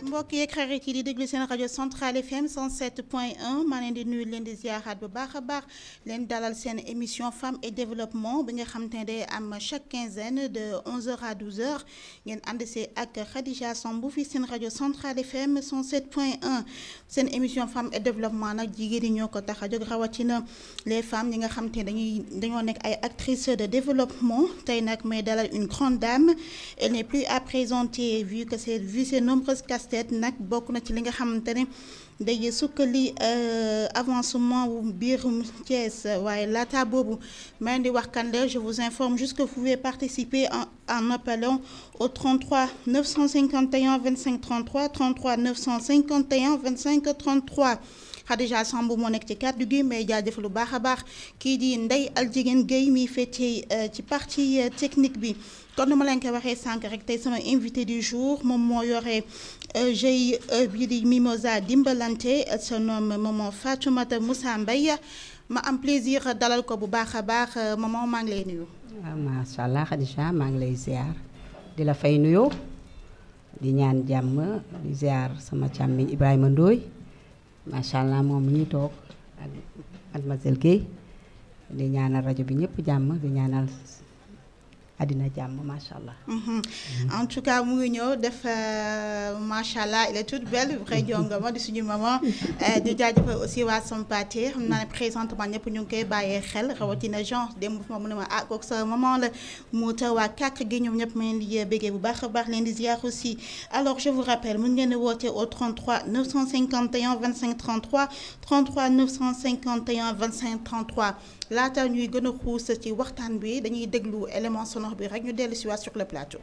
mbokk yeeg xarit yi di déglu seen rajo Centrale FM 107.1 maa leen di nuyu leen di ziaraat bu baax a baax leen dalal seen émission femme et développement bi nga xam te ne day am chaque quinzaine de 11h à 12h ngeen ànd see ak Khadija Samb fii seen rajo Centrale FM 107.1 seen émission femme et développement nag jigéen ñi ñoo ko tax a jóg rawatina les femmes ñi nga xam te ne dañuy dañoo nekk ay actrices de développement tey nag may dalal une grande dame elle n'est plus à présenter vu que c'est vu ses nombreuses casse-têtes nag bokk na ci li nga xamante ne day sukkali avancement wu biir Thiès waaye laata boobu maa di wax kan la je vous informe juste que vous pouvez participer en en appelant au 33 951 25 33 33 951 25 33 Khadija Samb moo nekk ci kàddu gi mais jaajëf lu baax a baax kii di Ndeye Aljigéen Guèye mi féetee ci partie technique bi kon nu ma leen ko waxee sànq rek tey sama invité du jour moom moo yore GIE bi di Mimosa Dimbalante sa nom maman Fatoumata Moussa Mbaye ma am plaisir dalal ko bu baax a baax maman maa ngi lay nuyu. waaw macha allah Khadija maa ngi lay ziar di la fay nuyoo di ñaan jàmm di ziar sama càmmiñ Ibrahima Ndoye macha allah moom mi ñuy toog ak mademoiselle Guèye di ñaanal rajo bi ñëpp jàmm di ñaanal àddina jàmm macha allah. en tout cas mu ngi ñëw def macha allah elle est toute belle vrai jongama di suñu maman di jaajëfal aussi waa Sampaate xam naa ne présentement ñëpp ñu ngi koy bàyyee xel rawatina genre démb ma mu ne ma ah kooku sa maman la mu taw waa kàkk gi ñoom ñëpp ma leen di béggee bu baax a baax leen di ziar aussi alors je vous rappelle mun ngeen di woote au 33 951 25 33 33 951 25 33 laata ñuy gën a xuus ci waxtaan bi dañuy déglu élément sonore bi rek ñu dellu si waat sur le plateau.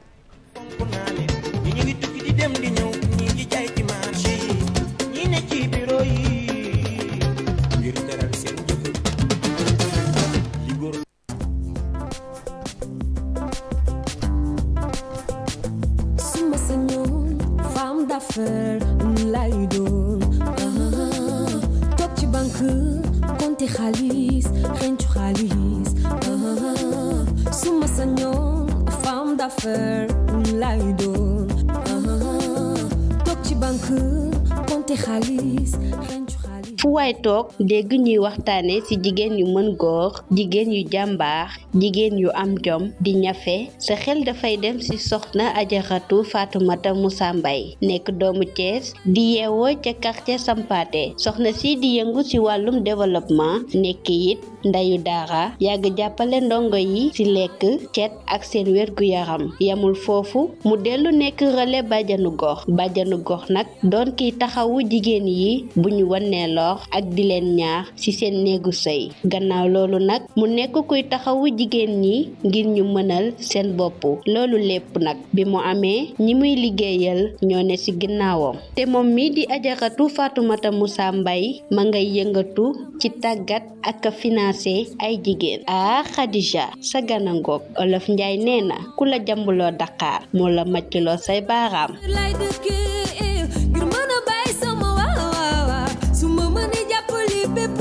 ñi ñu ngi tukki di dem di ñëw ñi ngi jaay ci marché yi ñi ne ci bureau yi ngir teral seen jëkkër li góor suma sañoon femme d'affaires lay doon toog ci banque compter xaalis xencu xaalis suma sañoon femme d'affaires lay doon toog ci banque compter xaalis xencu xaalis fu waay toog dégg ñuy waxtaane ci jigéen yu mën góor jigéen yu jàmbaax jigéen yu am jom di ñafe sa xel dafay dem ci soxna ajaratu Fatoumata Moussa Mbaye nekk doomu Thiès di yeewoo ca quartier Sampaate soxna si di yëngu ci wàllum développement nekk it ndeyu daara yàgg jàppale ndongo yi ci lekk cet ak seen wérgu yaram yamul foofu mu dellu nekk relais bàjjanu gox bàjjanu gox nag doon kiy taxawu jigéen yi bu ñu wannee lor ak di leen ñaax ci seen néegu sëy gannaaw loolu nag mu nekk kuy taxawu jigéen ñi ngir ñu mënal seen bopp loolu lépp nag bi mu amee ñi muy liggéeyal ñoo ne ci ginnaawam te moom mi di ajaratu Fatoumata Moussa Mbaye ma ngay yëngatu ci tàggat ak financé ay jigéen ah Khadija sa gana ngoog olof Njaay nee na ku la jambuloo Dakar moo la maccloo say baaraam lay dëkkee ngir mën a bàyyi sama waaw su ma mënee jàppale bépp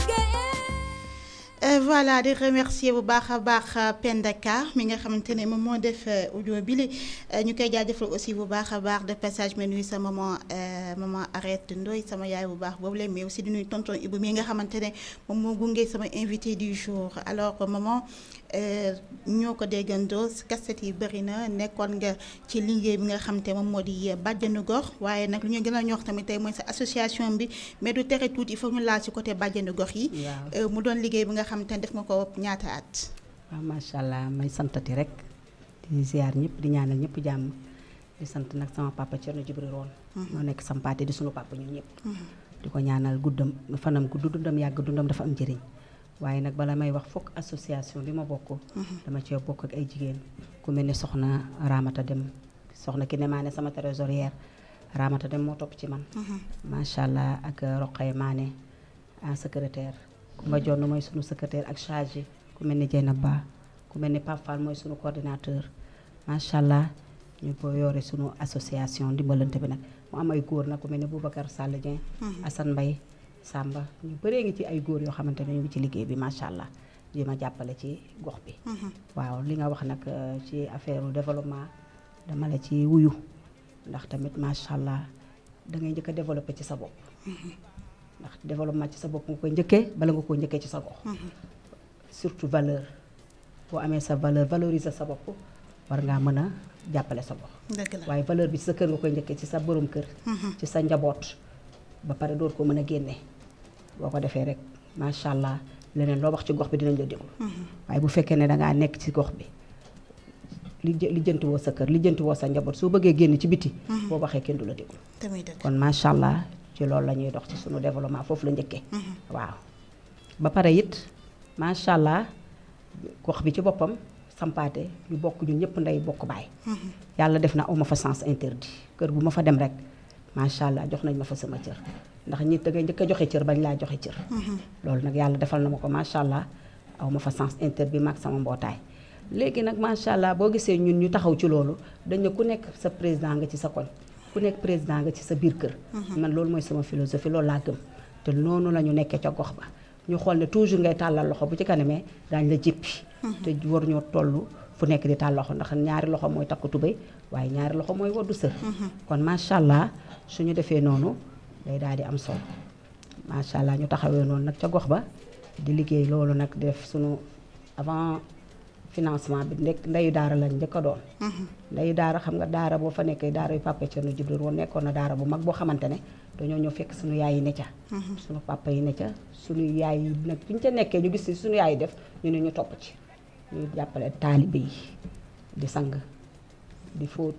jigéen voilà di remercier bu baax a baax Penda Ka mi nga xamante ne moom moo def audio bi li ñu koy jaajëfal aussi bu baax a baax de passage ma nuyu sa maman maman arrête Ndoy sama yaay bu baax boobu la mais aussi di nuyu tonton Ibou mi nga xamante ne moom moo gunge sama invité du jour alors maman ñoo ko déggandoo kaset yi bëri na nekkoon nga ci liggéey bi nga xamante moom moo di bàjjanu gox waaye nag lu ñu gën a ñox tamit tey mooy sa association bi mais du tere tuuti il faut ñu laal ci côté bàjjanu gox yi. mu doon liggéey bi nga xamante ne def nga ko ñaata at. waaw macha allah may santati rek di ziar ñëpp di ñaanal ñëpp jàmm di sant nag sama papa Thierno Djibril Roon moo nekk sampaate di sunu papa ñun ñëpp. di ko ñaanal guddam fanam gudd dundam yàgg dundam dafa am njëriñ. waaye nag bala may wax fokk association bi ma bokk. dama cee bokk ak ay jigéen ku mel ni soxna Ramata Dem soxna ki ne maa ne sama trésorière Ramata Dem moo topp ci man. macha allah ak Roqay Maane en secrétaire. Kumba Jonn mooy sunu secrétaire ak chargé ku mel ni Jeynab Ba ku mel ni Pape Fall mooy sunu coordinateur macha allah ñu ko yore sunu association dimbalante bi nag mu am ay góor nag ku mel ni Boubacar Sall Dieng. Assane Mbaye Samba ñu bëree ngi ci ay góor yoo xamante ne ñu ngi ci liggéey bi macha allah di ma jàppale ci gox bi. waaw li nga wax nag ci affaire développement dama la ci wuyu ndax tamit macha allah da ngay njëkk a développé ci sa bopp ndax développement ci sa bopp nga koy njëkkee bala nga koo njëkkee ci sa gox surtout valeur boo amee sa valeur valoriser sa bopp war ngaa mën a jàppale sa gox dëgg la waaye valeur bi ci sa kër nga koy njëkkee ci sa borom kër ci sa njaboot ba pare door ko mën a génne boo ko defee rek macha allah leneen loo wax ci gox bi dinañ la déglu waaye bu fekkee ne dangaa nekk ci gox bi li jë- lijjanti woo sa kër lijjanti woo sa njaboot soo bëggee génn ci biti boo waxee kenn du la déglu tamit dëgg kon macha allah ci loolu la ñuy dox ci sunu développement foofu la njëkkee waaw ba pare it macha allah gox bi ci boppam sampaate ñu bokk ñun ñëpp ndey bokk baay yàlla def na aw ma fa sens interdit kër bu ma fa dem rek macha allah jox nañ ma fa sama cër ndax ñi da ngay njëkk a joxe cër bañ laa joxe cër loolu nag yàlla defal na ma ko macha allah aw ma fa sens interdit maag sama mbootaay léegi nag macha allah boo gisee ñun ñu taxaw ci loolu dañ ne ku nekk sa président nga ci sa koñ ku nekk président nga ci sa biir kër man loolu mooy sama philosophie loolu laa gëm te noonu la ñu nekkee ca gox ba ñu xool ne toujours ngay tàllal loxo bu ci kanamee daañu la jéppi te war ñoo toll fu nekk di tàll loxo ndax ñaari loxo mooy takku tubéy waaye ñaari loxo mooy waddu sër kon macha allah suñu defee noonu day daal di am solo macha allah ñu taxawee noonu nag ca gox ba di liggéey loolu nag def suñu avant financement bi nekk ndeyu daara lañ njëkk a doon ndeyu daara xam nga daara boo fa nekkee daara yu papa Thierno Djibril woon nekkoon na daara bu mag boo xamante ne dañoo ñëw fekk suñu yaay yi ne ca suñu papa yi ne ca suñu yaay yi nag bu ñu ca nekkee ñu gis ci suñu yaay yi def ñu ne ñu topp ci ñu jàppale taalibe yi di sang di fóot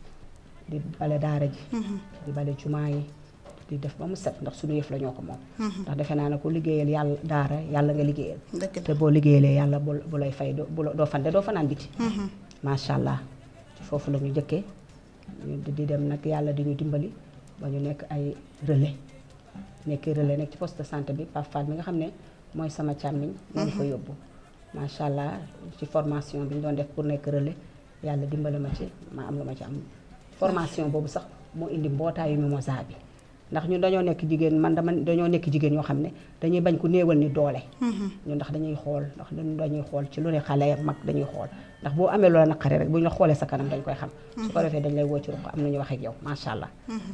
di bale daara ji di bale jumaa yi di def ba mu set ndax suñu yëf la ñoo ko moom ndax defe naa ne ku liggéeyal yàlla daara yàlla nga liggéeyal dëgg te la boo liggéeyalee yàlla bu bu lay fay doo bu la- doo fande doo fanaan biti macha allah ci foofu la ñu jëkkee ñu di- di dem nag yàlla di ñu dimbali ba ñu nekk ay relais nekk relais nekk ci poste de santé bi Pape Fall mi nga xam ne mooy sama càmmiñ moo ñu fa yóbbu macha allah ci formation bi ñu doon def pour nekk relais yàlla dimbali ma ci ma am lu ma ci am formation boobu sax moo indi mbootaayu Mimosa bi ndax ñun dañoo nekk jigéen man dama dañoo nekk jigéen yoo xam ne dañuy bañ ku néewal ni doole ñun ndax dañuy xool ndax ñun dañuy xool ci lu ne xale ak mag dañuy xool ndax boo amee loola naqari rek bu ñu la xoolee sa kanam dañ koy xam su ko defee dañ lay woo ci ruq am na ñu wax ak yow macha allah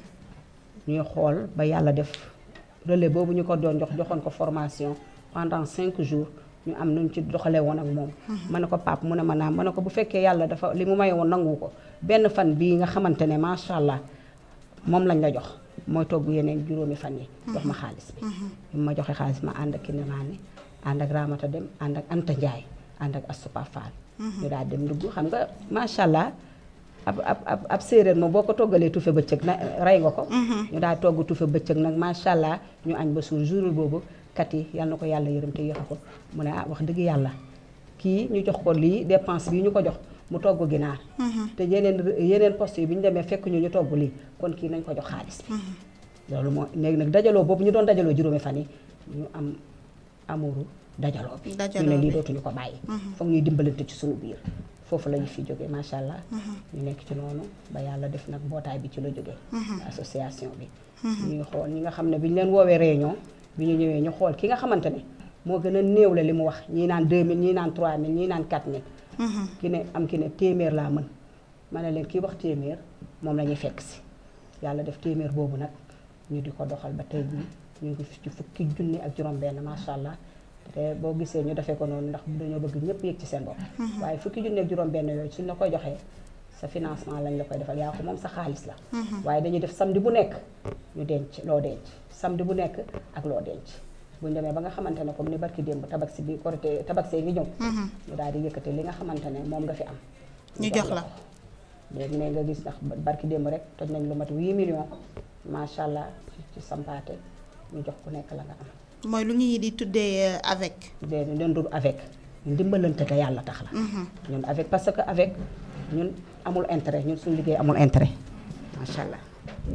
ñuy xool ba yàlla def relais boobu ñu ko doon jox joxoon ko formation pendant cinq jours ñu am nuñ ci doxalee woon ak moom ma ne ko pap mu ne ma naam ma ne ko bu fekkee yàlla dafa li mu maye woon nangu ko benn fan bii nga xamante ne macha allah moom lañ la jox mooy togg yeneen juróomi fan yi jox ma xaalis bi bi ma joxe xaalis ma ànd ak Kiné Mané ànd ak Ramata Dem ànd ak Anta Ndiaye ànd ak Astupa Fall ñu daal dem dugg xam nga macha allah ab ab ab ab séeréer moom boo ko toggalee tufe bëccëg na rey nga ko ñu daal togg tufe bëccëg nag macha allah ñu añ ba suur jour boobu kat yi yal na ko yàlla yërëm te yéex ko mu ne ah wax dëgg yàlla kii ñu jox ko lii dépense bii ñu ko jox mu togg ginaar te yeneen yeneen poste yi bi ñu demee fekk ñu ñu togg lii kon kii nañ ko jox xaalis bi loolu moo léegi nag dajaloo boobu ñu doon dajaloo juróomi fan yi ñu am amuru dajaloo bi ñu Dajaloo ne lii bi. dootuñu ko bàyyi foog ñuy dimbalante ci suñu biir foofu la ñu fi jógee macha allah ñu nekk ci noonu ba yàlla def nag mbootaay bi ci la jógee association bi ñuy xool ñi nga xam ne bi ñu leen woowee réunion bi ñu ñëwee ñu xool ki nga xamante ne moo gën a néew la li mu wax ñii naan 2000 ñii naan 3000 ñii naan 4000 ki ne am ki ne téeméer laa mën ma ne leen kii wax téeméer moom la ñuy fekk si yàlla def téeméer boobu nag ñu di ko doxal ba tey jii ñu ngi ci fukki junni ak juróom-benn macha allah te boo gisee ñu defee ko noonu ndax dañoo bëgg ñëpp yëg ci seen bopp. waaye fukki junni ak juróom-benn yooyu suñ la koy joxee sa financement lañ la koy defal yaa ko moom sa xaalis la. waaye dañuy def samedi bu nekk ñu denc loo denc samedi bu nekk ak loo denc. bu ñu demee ba nga xamante ne comme ni barki démb tabaski bi korité tabaski ngi ñëw. ñu daal di yëkkate li nga xamante ne moom nga fi am. ñu jox la léegi ne nga gis ndax barki démb rek toj nañ lu mat 8 millions macha allah ci sampaate ñu jox ku nekk la nga am. mooy lu ñuy di tuddee avec. déedéet ñun du avec ñun dimbalante te yàlla tax la. ñun avec parce que avec ñun amul intérêt ñun suñu liggéey amul intérêt macha allah.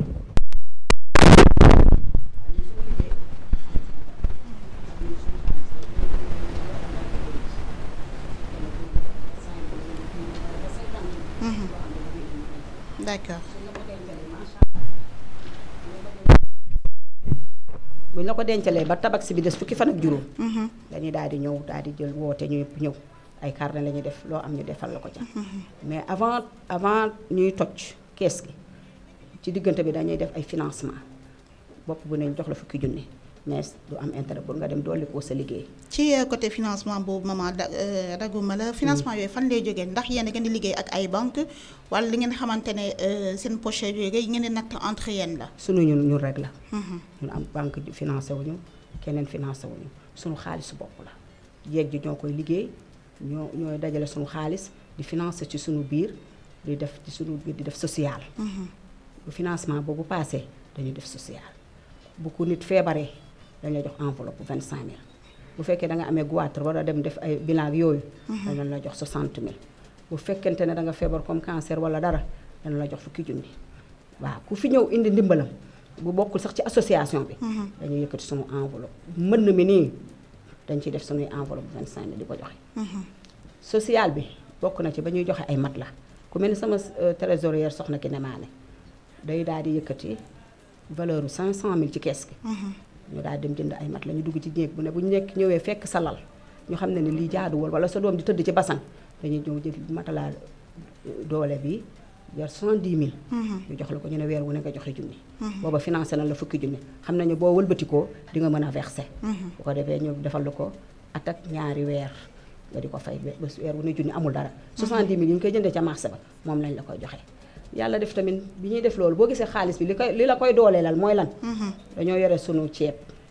d'accord. bu ñu la ko dencalee ba tabaski bi des fukki fan ak juróom. dañuy daal di ñëw daal di jël woote ñu yëpp ñëw ay carnet la ñuy def loo am ñu defal la ko ca. mais avant avant ñuy toj kees gi ci diggante bi dañuy def ay financement bopp bu ne ñu jox la fukki junni mais du am intérêt pour nga dem dolli ko sa liggéey. ci euh, côté financement boobu maman da euh, daguma la financement yooyu fan lay jógee ndax yéen a ngeen di liggéey ak ay banque wala li ngeen xamante ne euh, seen poche yooyu yi ngeen di natt entre yéen la. sunu ñun ñun rek la. ñun am banque di financé wuñu keneen financé wuñu sunu xaalisu bopp la jeeg ji ñoo koy liggéey ñoo ñooy dajale sunu xaalis di financé ci sunu biir di def ci sunu biir di def social. bu financement boobu paasee dañuy def social bu ko nit feebaree dañ lay jox enveloppe vingt cinq mille bu fekkee da nga amee goitre war a dem def ay bilan ak yooyu. dañ la jox soixante mille bu fekkente ne da nga feebar comme cancer wala dara dañ la jox fukki junni waaw ku fi ñëw indi ndimbalam bu bokkul sax ci association bi. dañuy yëkkati sunu enveloppe mën mi nii dañ ciy def sunuy enveloppe vingt cinq mille di ko joxe. social bi bokk na ci ba ñuy joxe ay mat la ku mel ni sama euh, trésorière soxna ki ne maane day daal di yëkkati valeur bu 500000 ci kees gi. ñu daal dem jënd ay mat la ñu dugg ci néeg bu ne bu ñu nekk ñëwee fekk sa lal ñu xam ne ne lii jaaduwul wala sa doom di tëdd ci basan dañuy ñëw jël matalaa doole bi jar 70000. ñu jox la ko ñu ne weer wu ne nga joxe junni. booba financé na la fukki junni xam nañu boo wëlbatikoo di nga mën a versé. bu ko defee ñu defal la ko at ak ñaari weer nga di ko fay ba ba weer wu ne junni amul dara. 70000 yi ñu koy jëndee ca marché ba moom lañ la koy joxe. yàlla def tamit bi ñuy def loolu boo gisee xaalis bi li koy li la koy dooleelal mooy lan. dañoo yore sunu ceeb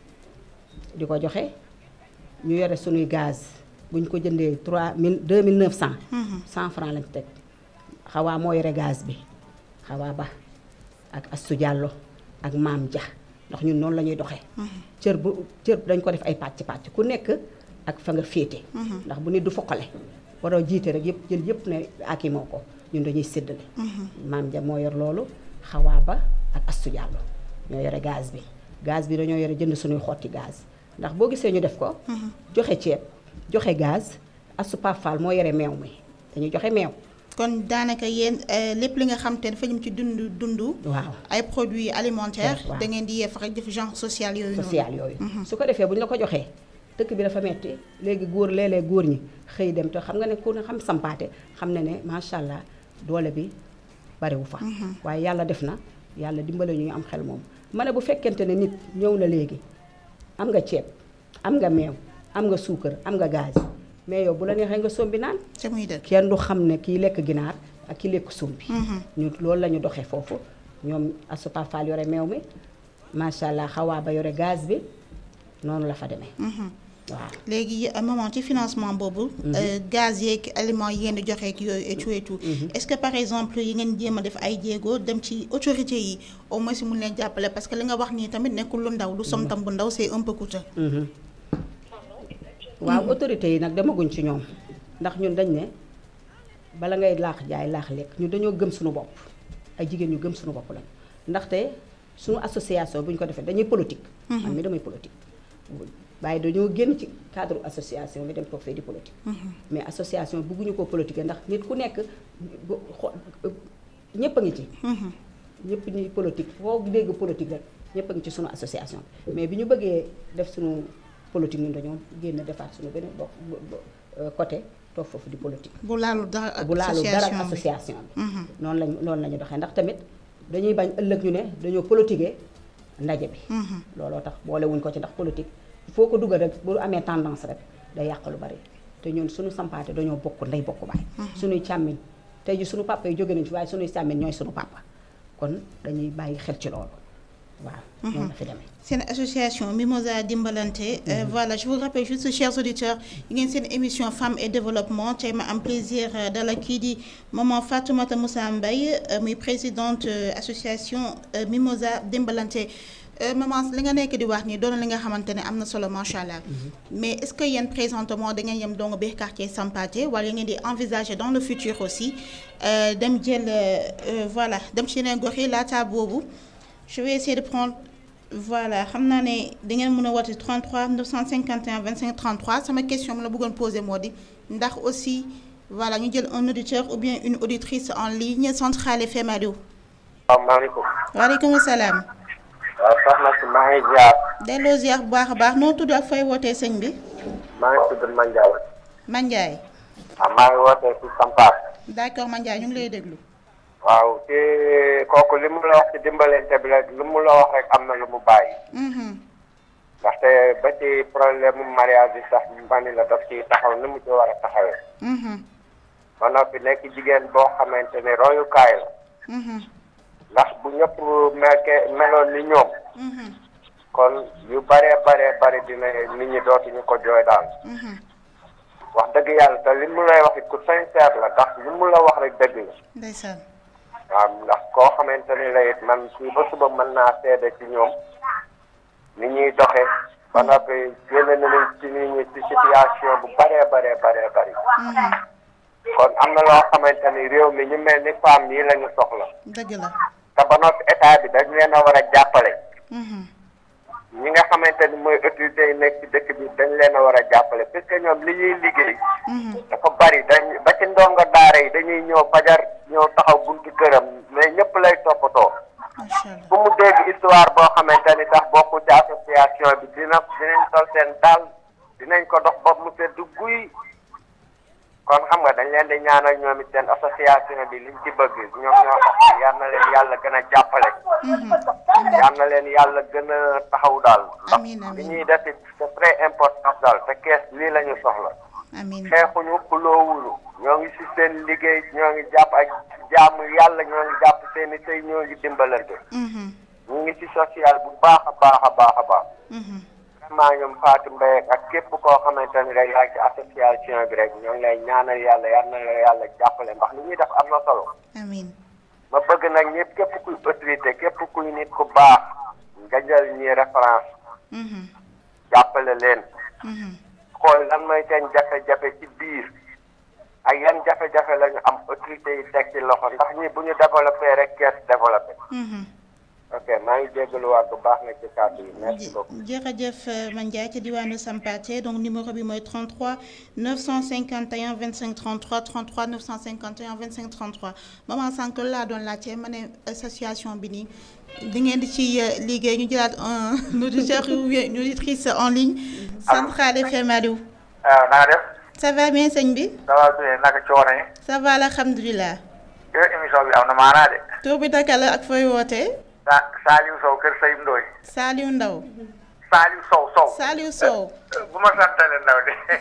di ko joxe ñu yore sunuy gaz bu ñu ko jëndee 3000 2900. 100 francs lañ teg xawaa moo yore gaz bi xawaa ba ak Astou Diallo ak Maam Dia ndax ñun noonu la ñuy doxee. cër bu cër dañ ko def ay pàcc pàcc ku nekk ak fa nga féete. ndax bu nit du foqale waroo jiite rek yëpp jël yëpp ne aki moo ko ñun dañuy séddale. Maam Dia moo yor loolu xawaa ba ak Astou Diallo ñoo yore gaz bi gaz bi dañoo yore jënd sunuy xotti gaz ndax boo gisee ñu def ko. joxe ceeb joxe gaz Astou Pape Fall moo yore meew mi dañuy joxe meew. kon daanaka yéen euh, lépp li nga xam te dafa jëm ci dund dund. waaw ay produits alimentaires. waaw. da ngeen di yee fexe def genre social yooyu noonu. social yooyu. su ko defee bu ñu la ko joxee dëkk bi dafa metti léegi góor léeg-léeg góor ñi xëy dem te xam nga ne ku ne xam sampaate xam ne ne macha allah doole bi bariwu fa. waaye yàlla def na yàlla dimbale ñu am xel moom. ma ne bu fekkente ne nit ñëw na léegi am nga ceeb am nga meew am nga suukar am nga gaz mais yow bu la neexee nga sombi naan. te muy dëgg. kenn du xam ne kii lekk ginaar ak ki lekk sombi ñu loolu la ñu doxee foofu ñoom Astou Pape Fall yore meew mi macha allah xawaa ba yore gaz bi noonu la fa demee. waaw léegi euh, maman ci financement boobu. euh, gaz yeeg aliments yi ngeen di joxe ak yooyu et tout et tout. est-ce que par exemple yi ngeen jéem a def ay jéego dem ci autorités yi au moins mun leen jàppale parce que li nga wax nii tamit nekkul lu ndaw lu som tam bu ndaw c'est un peu coûteux. waaw autorités yi nag demaguñ ci ñoom ndax ñun dañ ne bala ngay laax jaay laax lekk ñun dañoo gëm suñu bopp ay jigéen ñu gëm suñu bopp lañ ndaxte suñu association bu ñu ko defee dañuy politique. man mi damay politique. waaye dañoo génn ci cadre association bi dem toog fee di politique. mais association bëgguñu ko politique ndax nit ku nekk bu xo ñëpp a ngi ci. ñëpp ñuy politique foo dégg politique rek ñëpp a ngi ci sunu association bi mais bi ñu bëggee def sunu politique ñun dañoo génn defaat sunu beneen bo bo- côté toog foofu di politique. bu laalu dara ak bu laalu dara ak association bi. association bi. noonu lañ noonu la ñu doxee ndax tamit dañuy bañ ëllëg ñu ne dañoo politiquer ndaje bi. looloo tax boolewuñ ko ci ndax politique foo ko dugal rek bu amee tendance rek day yàq lu bari te ñun suñu sampaate dañoo bokk ndey bokk baay. suñuy càmmiñ tey ji suñu papa yi jóge nañ fi waaye suñuy càmmiñ ñooy suñu papa kon dañuy bàyyi xel ci loolu waaw. noonu la fi demee. seen association Mimosa Dimbalante euh, voilà je vous rappelle juste chers auditeurs yi ngeen seen émission femmes et développement tey ma am plaisir euh, dalal kii di maman Fatoumata Moussa Mbaye euh, muy présidente euh, association euh, Mimosa Dimbalante Euh, maman li nga nekk di wax nii doon li nga xamante ne am na solo macha allah mais est-ce que yéen présentement da ngeen yem dong biir quartier Sampathé wala ngeen di envisager dans le futur aussi euh, dem jël euh, euh, voilà dem ci yeneen gox yi laata boobu je vais essayer de prendre voilà xam naa ne da ngeen mën a woote 33 951 25 33 sama question bi la bëggoon poser moo di ndax aussi voilà ñu jël un auditeur ou bien une auditrice en ligne Centrale FM allo. salaamaaleykum. waaleykum salaam. waaw soxna si maa ngi ziar. delloo ziar bu baax a baax noo tudd ak fay wootee sëñ bi. maa ngi tudd Mandiaye. Mandiaye. waaw maa ngi wootee ci Sampaar. d'accord Mandiaye ñu ngi lay déglu. waaw te kooku li mu la wax ci dimbalante bi rek lu mu la wax rek am na lu mu bàyyi. Mhm. ndaxte ba ci problème mu mariage bi sax mbani la daf ci taxaw ni mu ci war a taxawee. Mhm. ba noppi nekk jigéen boo xamante ne royukaay la. Mhm. ndax bu ñëpp melke meloon ni ñoom. Mhm. kon yu baree baree bari dina nit ñi dootuñu ko jooy daal. Mhm. wax dëgg yàlla te li mu lay wax it ku sincère la ndax li mu la wax rek dëgg la. ndeysaan waaw ndax koo xamante ni la it man fii ba suba mën naa seede ci ñoom ni ñuy doxee ba noppi génne nañu ci nit ñi ci situation bu baree baree baree bari Mhm. kon am na loo xamante ni réew mi ñu mel ni femme yi la ñu soxla dëgg la te ba noppi état bi dañ leen a war a jàppale Mhm. ñi nga xamante ni mooy autorités yi nekk ci dëkk bi dañ leen a war a jàppale parce que ñoom li ñuy liggéey Mhm. dafa bari dañ ba ci ndongo daara yi dañuy ñëw fajar ñëw taxaw buntu këram mais ñëpp lay toppatoo macha allah bu mu dégg histoire boo xamante ni sax bokku ci association bi dina dinañ sol seen daal dinañ ko dox ba mu sedd guy kon xam nga dañ leen di ñaanal ñoom it seen association bi liñ ci bëgg ñoom ñoo xam yal na leen yàlla gën a jàppale Mhm. yal na leen yàlla gën a taxaw daal ndax Amiin, amiin. li ñuy def it c'est très important daal te kees lii la ñu soxla amiin xeexuñu xuloowuñu ñoo ngi si seen liggéey ñoo ngi jàpp ak jaamu yàlla ñoo ngi jàpp seen i tey ñoo ngi dimbalante Mhm. ñu ngi ci social bu baax a baax a baax a baax Mhm. vraiment ñoom Fatou Mbaye ak képp koo xamante ni rek yaa ngi ci association bi rek ñoo ngi lay ñaanal yàlla yal na la yàlla jàppale ndax li ñuy def am na solo amiin ma bëgg nag ñëpp képp kuy autorité képp kuy nit ku baax nga jël ñi référence Mhm. jàppale leen Mhm. xool lan mooy seen jafe-jafe ci biir ak yan jafe-jafe la ñu am autorité yi teg ci loxo ndax ñi bu ñu développé rek kees développé Mhm. ok maa ngi jégaluwaat bu baax nag ci kàddu yi merci beaucoup. jërëjëf euh, Mandiaye ci diwaanu Sampathé donc numéro bi mooy 33 951 25 33 33 951 25 33 maman sànq loolu laa doon laajte ma ne association bi nii di ngeen di ci euh, liggéey ñu jëlaat un auditeur ou bien une auditrice en ligne Centrale FM Aliou waaw na nga def ça va bien sëñ bi ça va bien naka coono yi ça va alhamdulilah yow émission bi am na maanaa de tur bi naka la ak fooy wootee sa Saliou Sow kër Sayib Ndoy Saliou Ndaw Saliou Sow Sow Saliou Sow bu ma santale ndaw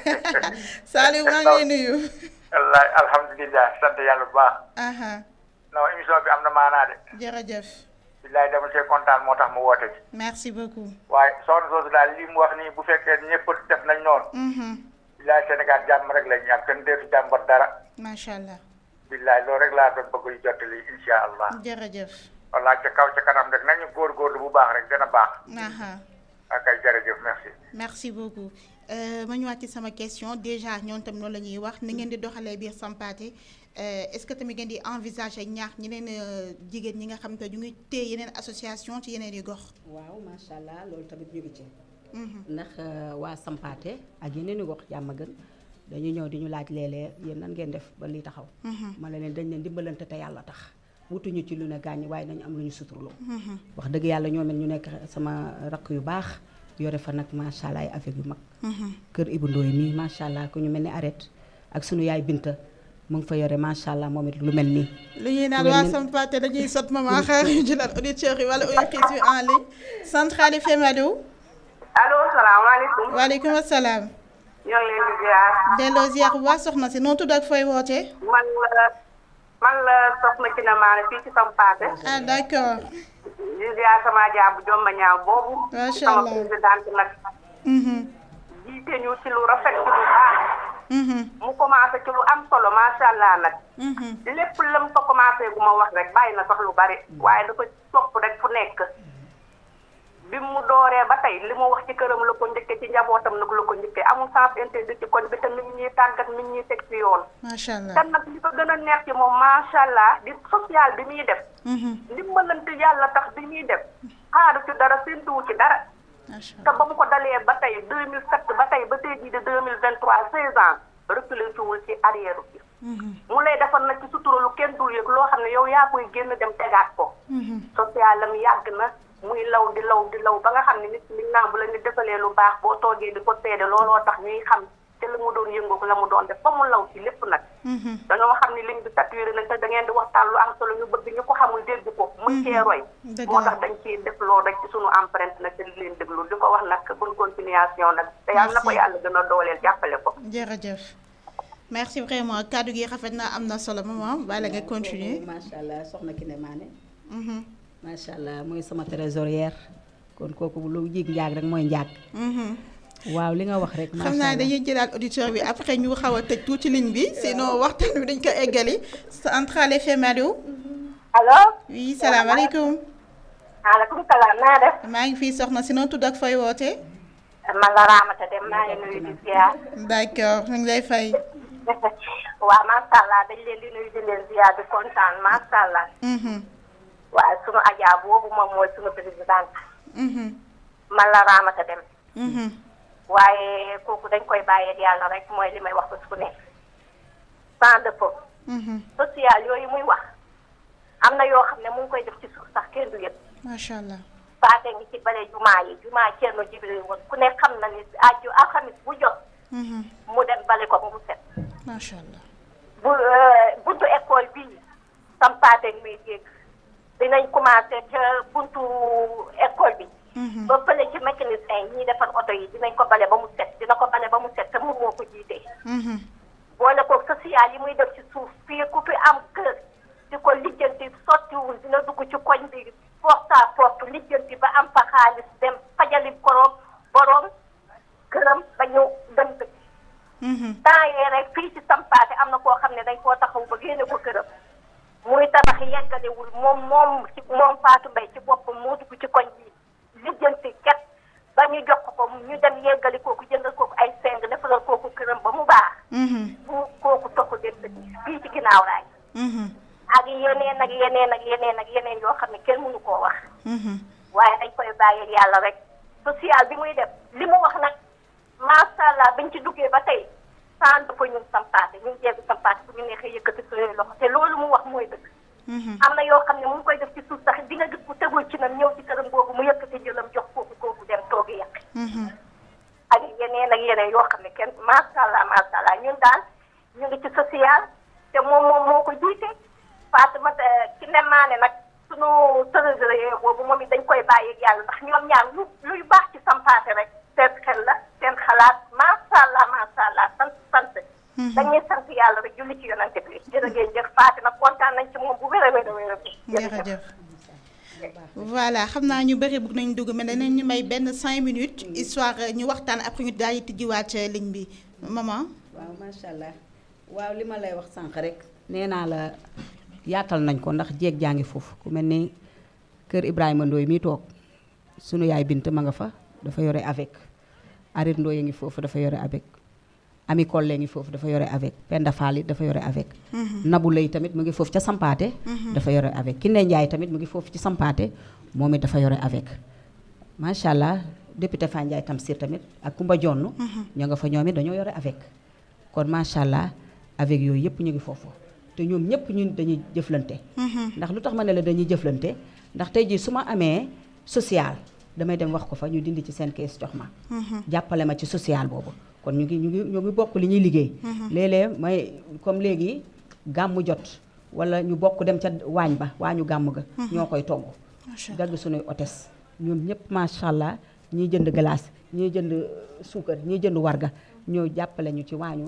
de Saliou maa ngi lay nuyu wallaay alhamdulilah sant yàlla bu baax aha non émission bi am na maanaa de jërëjëf billaay dama cee kontaan moo tax mu woote bi merci beaucoup waaye soxna soosu daal li mu wax nii bu fekkee ñëpp def nañ noonu Mhm. billaay Sénégal jàmm rek la ñu am kenn deetu jàmbat dara macha allah billaay loolu rek laa doon bëgg yu jottali insha allah jërëjëf wallaay ca kaw ca kanam rek nañu góorgóorlu bu baax rek gën a baax aha ak ay jërëjëf merci merci beaucoup Euh, ma ñëwaat ci sama question déjà ñoom tam loolu la ñuy wax ni ngeen di doxalee biir Sampathé euh, est-ce que tamit ngeen di envisager ñaax ñeneen euh, jigéen ñi nga xam te ñu ngi téye yeneen association ci yeneen yi gox. waaw macha allah loolu tamit ñu ngi ci. Mhm. ndax euh, waa Sampathé ak yeneen i gox jàmm gën dañu ñëw di ñu laaj léeg-léeg yéen nan ngeen def ba lii taxaw. ma ne leen dañ leen dimbalante te yàlla tax wutuñu ci lu ne gaañ waaye nañu am lu ñu suturloo. wax dëgg yàlla ñoo mel ñu nekk sama rakk yu baax yore fa nag macha allah ay affaire yu mag. kër Ibou Ndoye nii macha allah ku ñu mel ni arrête ak sunu yaay Binta mu ngi fa yore macha allah moom it lu mel nii. lu ñuy naan Ku mel waa ni- Sampathé dañuy sot maman xaar ñu jëlaat auditeurs yi wala auditrices yi en ligne Centrale FM allo allo salaamaaleykum waaleykum salaam ñoo ngi leen di ziar delloo ziar bu baax soxna si noo tudd ak fooy wootee. man la man la soxna ci na maane fii ci Sampathé ah d'accord di ziar sama jaabu jomba ñaaw boobu Macha sama Allah. présidente nag Mhm. jiite ñu ci lu rafet ci lu baax Mhm. mu commencé ci lu am solo macha allah nag Mhm. lépp lam fa commencé gu ma wax rek bàyyi na sax lu bari waaye dafa topp rek fu nekk bi mu dooree ba tey li mu wax ci këram la ko njëkke ci njabootam nag la ko njëkke amul sens interdit ci koñ bi te mi ngi ñuy tàggat mi ngi ñuy teg ci yoon macha allah. te nag li ko gën a neex ci moom macha allah di social bi muy def Mhm. dimbalante yàlla tax bi muy def xaaru ci dara séntuwu ci dara macha te ba mu ko dalee ba tey 2007 ba tey ba tey jii de 2023 16 ans reculé ciwul ci arrière bi Mhm. mu lay defal nag ci sutura lu kenn dul yëg loo xam ne yow yaa koy génn dem tegaat ko Mhm. social am yàgg na muy law di law di law ba nga xam ne nit ñi naan bu la nit defalee lu baax boo toogee di ko seede looloo tax ñuy xam te la mu doon yëngu ko la mu doon def ba mu law ci lépp nag dañoo xam ni ligne bi saturé nañ te da ngeen di waxtaan lu am solo ñu bëgg ñu ko xamul dégg ko muy cee roy Dëgg moo la. tax dañ ciy def loolu rek ci sunu empreinte nag te di leen déglu di ko wax nag bonne continuation nag te yàlla na ko Merci. yàlla gën a dooleel jàppale ko jërëjëf merci vraiment kàddu gi rafet na am na solo maman bàyyi la nga continuer macha allah soxna Kiné Mané Mhm, macha allah mooy sama trésorière kon kooku lu jig njaag rek mooy njaag mhm. waaw li nga wax rek macha xam naa allah dañuy jëlaat auditeur bi après ñu xaw a tëj tuuti ligne bi sinon waxtaan bi dañ ko eggali Central FM allo allo oui salaamaaleykum maaleykum salaam naa def maa ngi fii soxna si noo tudd ak fooy woote man la Ramata Dem maa ngi nuyu di ziar d'accord ñu ngi lay fay waaw macha allah dañ leen di nuyu di leen ziar di kontaan macha allah Mhm, waaye sunu ajaa boobu moom mooy sunu présidente mhm, man la Ramata Dem mhm, waaye kooku dañ koy bàyyeeg yàlla rek mooy li may wax bés bu ne sans dépôt mhm. social yooyu muy wax am na yoo xam ne mu ngi koy def ci suuf sax kenn du yëpp macha allah paate ngi ci bale jumaa yi jumaa Ceerno Jibril woon ku ne xam na ni aju alxamis bu jot Mhm, mu dem bale ko ba mu set macha allah bu buntu école bii sam paate ngi muy dégg dinañ commencé ca buntu école bi Mhm, ba fële ci mécanicien yi ñiy defar oto yi dinañ ko bale ba mu set dina ko bale ba mu set te moom moo ko jiitee mhm, boole ko social yi muy def ci suuf fii ku fi am kër di ko lijjanti sottiwul dina dugg ci koñ bi porte à porte lijjanti ba am fa xaalis dem fajali koroom boroom këram ba ñu dem dëkk mhm, temps yee rek fii ci sampaate am na koo xam ne dañ koo taxaw ba génne ko këram muy tabax yeggalewul moom moom ci moom Fatou Mbaye ci boppam moo dugg ci koñ bi lijjanti ket ba ñu jox ko ñu dem yeggali kooku jëndal kooku ay seng defaral kooku këram ba mu baax mhm, bu kooku toxu dem dëkk fii ci ginnaaw raay mhm, ak yeneen ak yeneen ak yeneen ak yeneen yoo xam ne kenn mënu koo wax mhm. waaye dañ koy bàyyi yàlla rek social bi muy def li mu wax nag macha allah bañ ci duggee ba tey sant dafa ñun sampaate ñun jeegu sampaate bu ñu neexee yëkkati suñuy loxo te loolu mu wax mooy dëgg Mhm, am na yoo xam ne mu ngi koy def ci suuf sax di nga gis ku tegul ci nam ñëw ci këram boobu mu yëkkati jëlam jox kooku kooku dem toogi yàq mhm. ak yeneen ak yeneen yoo xam ne kenn macha allah macha allah ñun daal ñu ngi ci social te moom moom moo ko jiite Fatimata ci ne maane nag sunu trésorier boobu moom it dañ koy bàyyi ak yàlla ndax ñoom ñaar lu luy baax ci sampaate rek seen xel la seen xalaat macha allah macha allah sant sant. dañuy sant yàlla rek julli ci yonante bi jërë ngeen jëf Fatima kontaan nañ ci moom bu wér a wér a wér a jërëjëf voilà xam naa ñu bëri bëgg nañu dugg mais danañ ñu may benn cinq minutes histoire ñu waxtaan après ñu daal di tijjiwaat ligne bi maman. waaw macha allah waaw li ma lay wax sànq rek nee naa la yaatal nañ ko ndax jéeg jaa ngi foofu ku mel ni kër Ibrahima Ndoye mi toog sunu yaay bint ma nga fa dafa yore avec Arit Ndoye ngi foofu dafa yore avec Ami Kolle ngi foofu dafa yore avec Penda Fall it dafa yore avec Nabu Lay tamit mu ngi foofu ca Sampaate dafa yore avec Kiné Ndiaye tamit mu ngi foofu ci Sampaate moom it dafa yore avec macha allah député Fa Ndiaye Tamsir tamit ak Kumba Jonn ñoo nga fa ñoom it dañoo yore avec kon macha allah avec yooyu yëpp ñu ngi foofu te ñoom ñëpp ñun dañuy jëflante ndax lu tax ma ne la dañuy jëflante ndax tey jii su ma amee social damay dem wax ko fa ñu dindi ci seen kees jox ma jàppale ma ci social boobu kon ñu ngi ñu ngi ñu ngi bokk li ñuy liggéey léeg-léeg may comme léegi gàmmu jot wala ñu bokk dem ca waañ ba waañu gàmm ga ñoo koy togg macha allah dagg sunuy otes ñoom ñëpp macha allah ñiy jënd glace ñiy jënd suukar ñiy jënd warga ñoo jàppale ñu ci waañu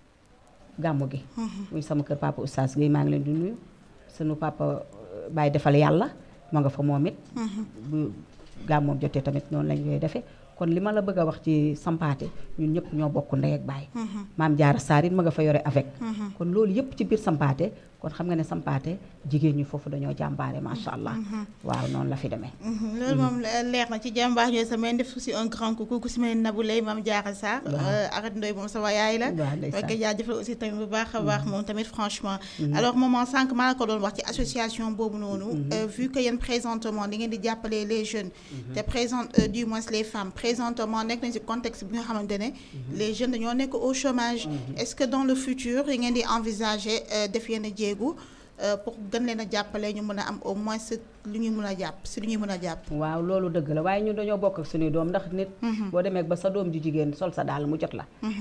gàmmu gi muy sama kër papa oustaz Guèye maa ngi leen di nuyu sunu papa Baye defal yàlla ma nga fa moom it bu gàmmoom jotee tamit noonu lañ koy defee kon li ma la bëgg a wax ci sampaate ñun ñëpp ñoo bokk ndey ak baay maam jaara saar it ma nga fa yore avec kon loolu yëpp ci biir sampaate kon xam nga ne sampaate jigéen ñi foofu dañoo jàmbaare macha allah waaw noonu la fi demee loolu moom leer na ci jàmbaar yooyu sama def aussi un grand coucou ku si mel ni Nabou Leye Mame Diarra Sarr Arat Ndoye moom sama yaay la waaw ndeysaan. fekk jaajëfal aussi tamit bu baax a baax moom tamit franchement alors maman sànq maa la ko doon wax ci association boobu noonu euh, vu que yéen présentement di ngeen di jàppale les jeunes te présent euh, du moins les femmes présentement nekk nañ ci contexte bi nga xamante ne les jeunes dañoo nekk au chômage est-ce que dans le futur yi ngeen di envisager euh, def yenn jéegu euh, pour gën leen a jàppale ñu mën a am au moins si lu ñuy mën a jàpp si lu ñuy mën a jàpp waaw loolu dëgg la waaye ñun dañoo bokk ak suñuy doom ndax nit boo demee ba sa doom ju jigéen sol sa daal mu jot la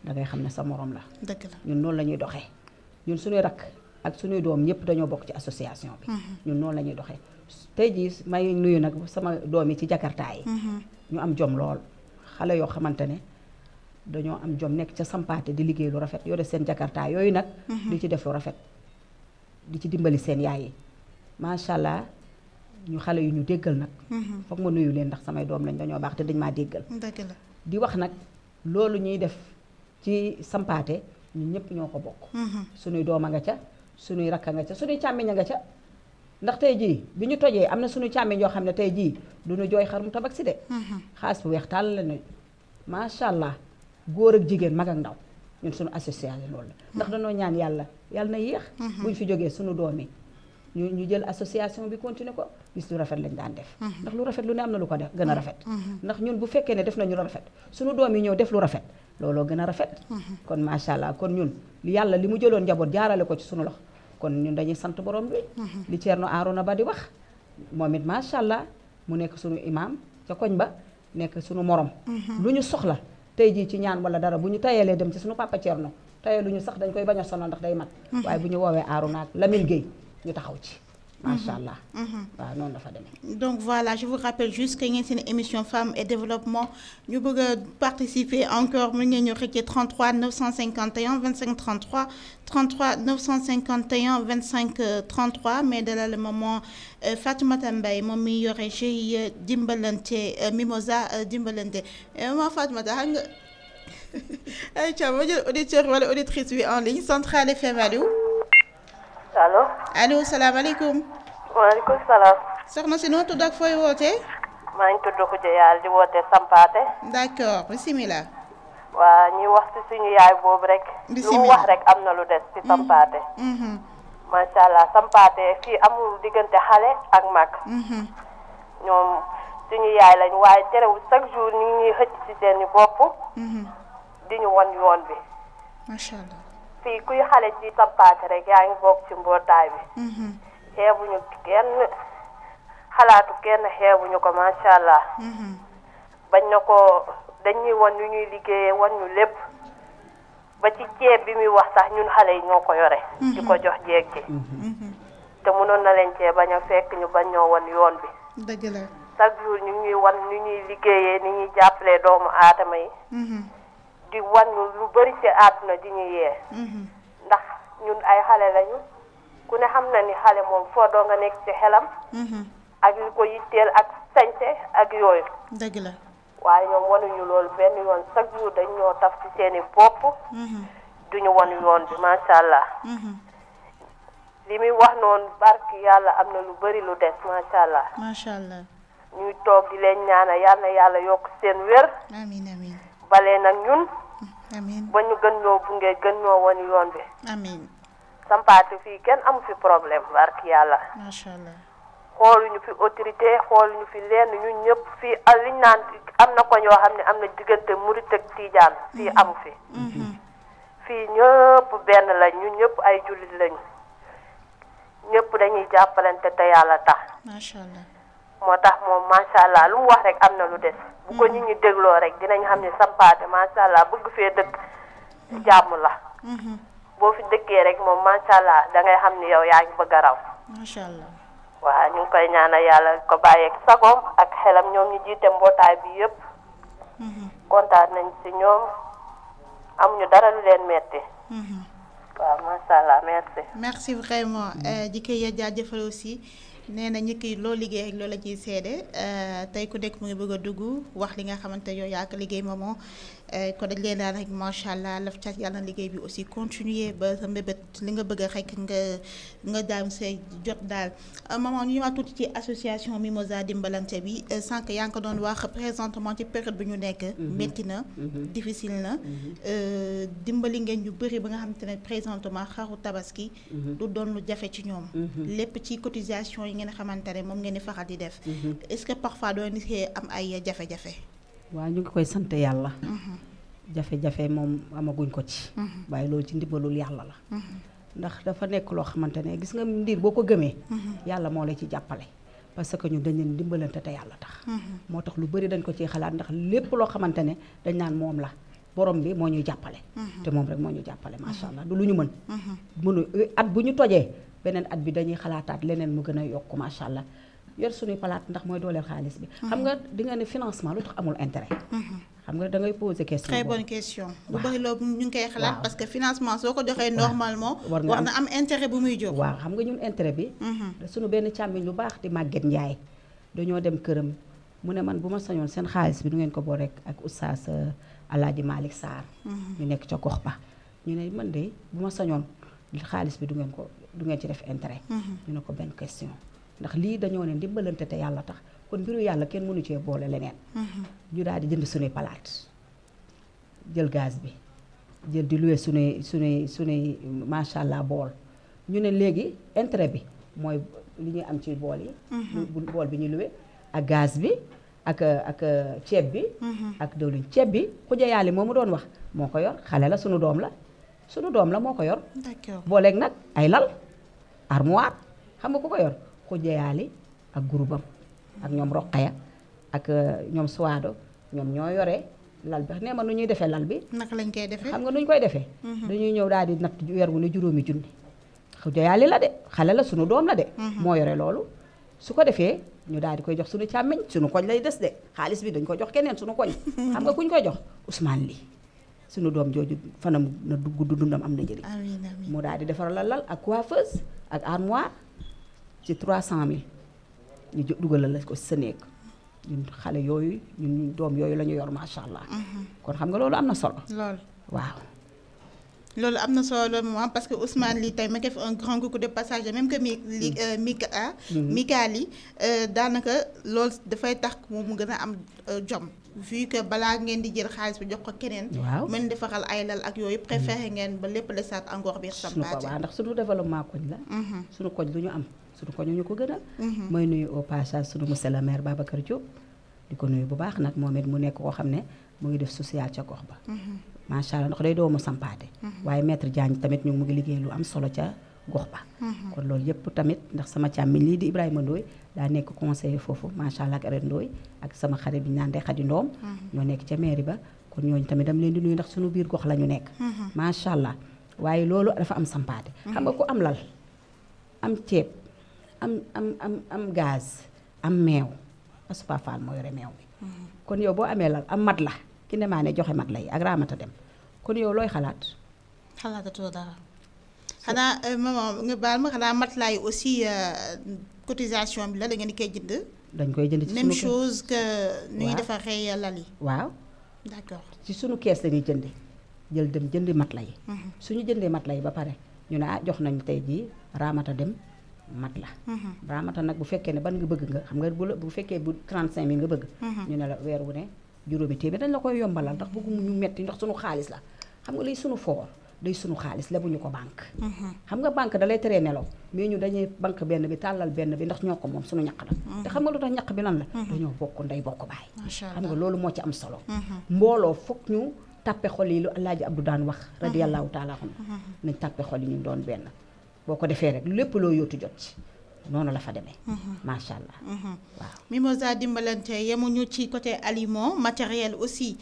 da ngay xam ne sa morom la dëgg la ñun noonu la ñuy doxee ñun suñuy rakk ak suñuy doom ñëpp dañoo bokk ci association bi ñun noonu la ñuy doxee tey jii may nuyu nag sama doom yi ci jakarta yi ñu am jom lool xale yoo xamante ne dañoo am jom nekk ca sampaate di liggéey lu rafet yore seen jakarta yooyu nag di ci def lu rafet di ci dimbali seen yaay yi macha allah ñu xale yu ñu déggal nag foog ma nuyu leen ndax samay doom lañ dañoo baax te dañ maa déggal dëgg la di wax nag loolu ñuy def ci sampaate ñun ñëpp ñoo ko bokk suñuy doom a nga ca suñuy rakk a nga ca suñuy càmmiñ a nga ca ndax tey jii bi ñu tojee am na suñu càmmiñ yoo xam ne tey jii duñu jooy xar mu tabak si de xaalis bu weex tàll la ne macha allah góor ak jigéen mag ak ndaw ñun suñu association loolu la ndax dañoo ñaan yàlla yàlla na yéex buñ fi jógee suñu doom yi ñu ñu jël association bi continuer ko gis lu rafet lañ daan def ndax lu rafet lu ne am na lu ko def gën a rafet ndax ñun bu fekkee ne def nañu lu rafet suñu doom yi ñëw def lu rafet looloo gën a rafet kon macha allah kon ñun li yàlla li mu jëloon njaboot jaarale ko ci suñu loxo kon ñun dañuy sant borom bi li Ceerno Aarona Ba di wax moom it macha allah mu nekk suñu imam ca koñ ba nekk suñu morom lu ñu soxla tey jii ci ñaan wala dara bu ñu tayalee dem ci suñu papa Ceerno tayalu ñu sax dañ koy bañ a sonal ndax day mat waaye bu ñu woowee Aarona ak Lamine Gueye ñu taxaw ci macha allah waaw noonu dafa demee donc voilà je vous rappelle juste que ngeen seen émission femmes et développement ñu bëgg a participer encore mën ngeen ñu xëccee 33 951 25 33 33 951 25 33 mais dalal moment Fatoumata Mbaye moom mi yore GIE dimbalante Mimosa dimbalante maman Fatoumata xam nga ay ca ma jël auditeur wala auditrice bi en ligne Centrale FM allo allo. allo salaamaaleykum. waaleykum salaam. soxna si noo tudd ak fooy wootee. maa ngi tudd Khoudia Yàlla di woote Sampaate. d'accord bisimilah. waa ñuy wax ci suñu yaay boobu rek. lu mu Bismillah. wax rek am na lu des ci Sampaate. Mhm, macha allah Sampaate fii amul diggante xale ak mag. mhm, ñoom suñu yaay lañ waaye terewul chaque jour ñu ngi ñuy xëcc ci seeni bopp mhm. di ñu won yoon bi. macha allah. fii kuy xale ci Sampaate rek yaa ngi bokk ci mbootaay bi. Mhm, xeebuñu kenn xalaatu kenn xeebuñu ko macha allah. mhm, bañ na ko dañuy won ñu ñuy liggéeyee won ñu lépp ba ci ceeb bi muy wax sax ñun xale yi ñoo ko yore. di ko jox jeeg ji. mhm. te mënoon na leen cee bañ a fekk ñu bañ ñoo won yoon bi dëgg la. chaque jour ñu ñuy wan ñu ñuy liggéeyee ni ñuy jàppalee doomu aadama yi Mhm, di wan ñu lu bari ci àdduna di ñu yee mhm, ndax ñun ay xale lañu ku ne xam na ni xale moom foo doo nga nekk ci xelam mhm. ak li ko yitteel ak sañte ak yooyu dëgg la. waaye ñoom wanuñu loolu benn yoon chaque jour dañ ñoo taf ci seeni bopp Mhm, duñu wan yoon bi macha allah mhm. li muy wax noonu barki yàlla am na lu bari lu des macha allah macha allah. ñuy toog di leen ñaanal yal na yàlla yokk seen wér amiin amiin balee nag ñun amiin ba ñu gën ñoo bunge gën ñoo wan yoon bi amiin sampaate fii kenn amu fi problème barki yàlla macha allah. xooluñu fi autorité xooluñu fi lenn ñun ñëpp fii al liñ naan am na ko ñoo xam ne am na diggante murit ak tiijaan fii amu fi Mhm, fii ñëpp benn lañ ñun ñëpp ay jullit lañu ñëpp dañuy jàppalante te yàlla tax macha allah. moo tax moom macha allah lu mu wax rek am na lu des bu ko nit ñi dégloo rek dinañ xam ne sampaate macha allah bëgg fee dëkk jàmm la Mhm, boo fi dëkkee rek moom macha allah da ngay xam ni yow yaa ngi bëgg a raw macha allah. waaw ñu ngi koy ñaanal yàlla ko bàyyeeg sagoom ak xelam ñoom ñu jiite mbootaay bi yëpp Mhm, kontaan nañ ci ñoom amuñu dara lu leen metti mhm. waaw macha allah merci. merci vraiment di koy jaajëfal aussi nee na ñi ki loo liggéey ak loolu la ciy seede tey ku nekk mu ngi bëgg a dugg wax li nga xamante yow yaa ko liggéey moomoo ko dañ leen daal rek macha allah laf cat yàlla na liggéey bi aussi continuer ba sa mbébét li nga bëgg rek nga nga daam say jot daal maman ñu ñëwaat tuuti ci association Mimosa dimbalante bi sànq yaa ngi ko doon wax présentement ci période bi ñu nekk métti na difficile na dimbali ngeen ñu bëri ba nga xamante ne présentement xaru tabaski du doon lu jafe ci ñoom lépp ci cotisation yi ngeen xamante ne moom ngeen di faral di def est-ce que parfois doo nit am ay jafe-jafe waaw ñu ngi koy sant yàlla jafe-jafe moom amaguñ ko ci waaye loolu ci ndimbalul yàlla la ndax dafa nekk loo xamante ne gis nga ndiir boo ko gëmee yàlla moo la ci jàppale parce que ñu dañ leen dimbalante te yàlla tax moo tax lu bari dañ ko ciy xalaat ndax lépp loo xamante ne dañ naan moom la borom bi moo ñuy jàppale te moom rek moo ñu jàppale macha allah du lu ñu mën mënu at bu ñu tojee beneen at bi dañuy xalaataat leneen mu gën a yokk macha allah yor suñuy palaat ndax mooy dooleel xaalis bi xam nga di nga ne financement lu tax amul intérêt xam nga da ngay poser question très boobu. bonne question lu Waaw. bëri loolu ñu ngi koy xalaat Waaw. parce que financement soo ko joxee normalement war nga war am- na am intérêt bu muy jóg waaw xam nga ñun intérêt bi suñu benn càmmiñ lu baax di màgget njaay dañoo dem këram mu ne man bu ma sañoon seen xaalis bi du ngeen ko boo rek ak oustaz euh, Alaaji Malick Sarr ñu nekk ca gox ba ñu ne man de bu ma sañoon xaalis bi du ngeen ko du ngeen ci def intérêt ñu ne ko benn question ndax lii dañoo ne ndimbalante te yàlla tax kon mbiru yàlla kenn mënu cee boole leneen ñu daal di jënd suñuy palaat jël gaz bi jël di loué suñuy suñuy suñuy macha allah bool ñu ne léegi intérêt bi mooy li ñuy am ci bool yi bu bu- bool bi ñu loué ak gaz bi ak ak ceeb bi ak diwlin ceeb bi xuja yaali moo mu doon wax moo ko yor xale la sunu doom la sunu doom la moo ko yor d'accord booleeg nag ay lal armoire xam nga ku ko yor xuja yaali ak groupam ak ñoom roqaya ak euh, ñoom suwaado ñoom ñoo yore lal bi nee ma nu ñuy defee lal bi naka lañ koy defee xam nga nu ñu koy defee dañuy ñëw daal di natt weer wu ne juróomi junni xuja yaali la de xale la sunu doom la de moo yore loolu su ko defee ñu daal di koy jox sunu càmmiñ sunu koñ lay des de xaalis bi dañ ko jox keneen sunu koñ xam nga kuñ koy jox Ousmane lii sunu doom jooju fanam na gudd dundam am na njëriñ amiin amiin mu daal di defar la lal ak coiffeuse ak armoire ci 300000 ñu jo- dugalal la ko sa néeg ñun xale yooyu ñun ñu doom yooyu la ñu yor macha allah. kon xam nga loolu am na solo. lool waaw loolu am na solo moom parce que Ousmane lii tey ma def un grand coucou de passage même que mi li Mika ah. Mika li daanaka loolu dafay tax moom mu gën a am euh, jom vu que balaa ngeen di jël xaalis bi jox ko keneen. Waaw. mën defaral ay lal ak yooyu préféré ngeen ba lépp desaat encore biir suñu ko Sampaati. waaw ndax suñu développement koñ la. suñu koñ lu ñu am suñu koñ ñu ko gënal. mooy nuyu au passage suñu monsieur le maire Babacar Diop. di ko nuyu bu baax nag moom it mu nekk koo xam ne mu ngi def social ca gox ba. macha allah ndax day doomu sampaate. waaye maître Diagne tamit ñu mu ngi liggéey lu am solo ca gox ba. kon loolu yëpp tamit ndax sama càmmiñ lii di Ibrahima Ndoye daa nekk conseiller foofu macha allah ak Arène Ndoye ak sama xarit bi ñu naan Ndeye Khady Ndoom. ñoo nekk ca mairie ba kon ñooñu tamit dama leen di nuyu ndax suñu biir gox la ñu nekk. macha allah waaye loolu dafa am sampaate. xam nga ku am lal am ceeb am am am am gaz am meew Asupa Fall moo yore meew bi. kon yow boo amee lal am mat la ki ne maa ne joxe mat la yi ak raamata dem kon yow looy xalaat. xalaatatoo dara xanaa euh, maman nga baal ma xanaa matelas yi aussi euh, cotisation bi la da ngeen di koy jënd. dañ koy jënd ci même sunu chose que nu ñuy Waaw. defaree lal yi. waaw d'accord ci sunu kees lañuy jëndi jël dem jëndi mat la yi. suñu jëndee mat la yi ba pare ñu ne ah jox nañ tey jii raamata dem mat la. raamata nag bu fekkee ne ban nga bëgg nga xam nga bu la bu fekkee bu 35000 nga bëgg. ñu ne la weer wu ne juróomi téeméer dañ la koy yombalal ndax bëggu ñu metti ndax sunu xaalis la xam nga liy sunu foor day sunu xaalis lebuñu ko banque. xam nga banque da lay teree nelaw mais ñu dañuy banque benn bi tàllal benn bi ndax ñoo ko moom sunu ñaq la. te xam nga lu tax ñaq bi lan la. dañoo bokk ndey bokk baay. Macha xam nga Allah. loolu moo ci am solo. mbooloo foog ñu tàppe xol yi lu Alaaji Abdu daan wax. radiyallahu taala anhu nañ tàppe xol yi ñu doon benn. boo ko defee rek lépp loo yóotu jot ci noonu la fa demee. macha allah. waaw. Mimosa dimbalante yemuñu ci côté aliment matériel aussi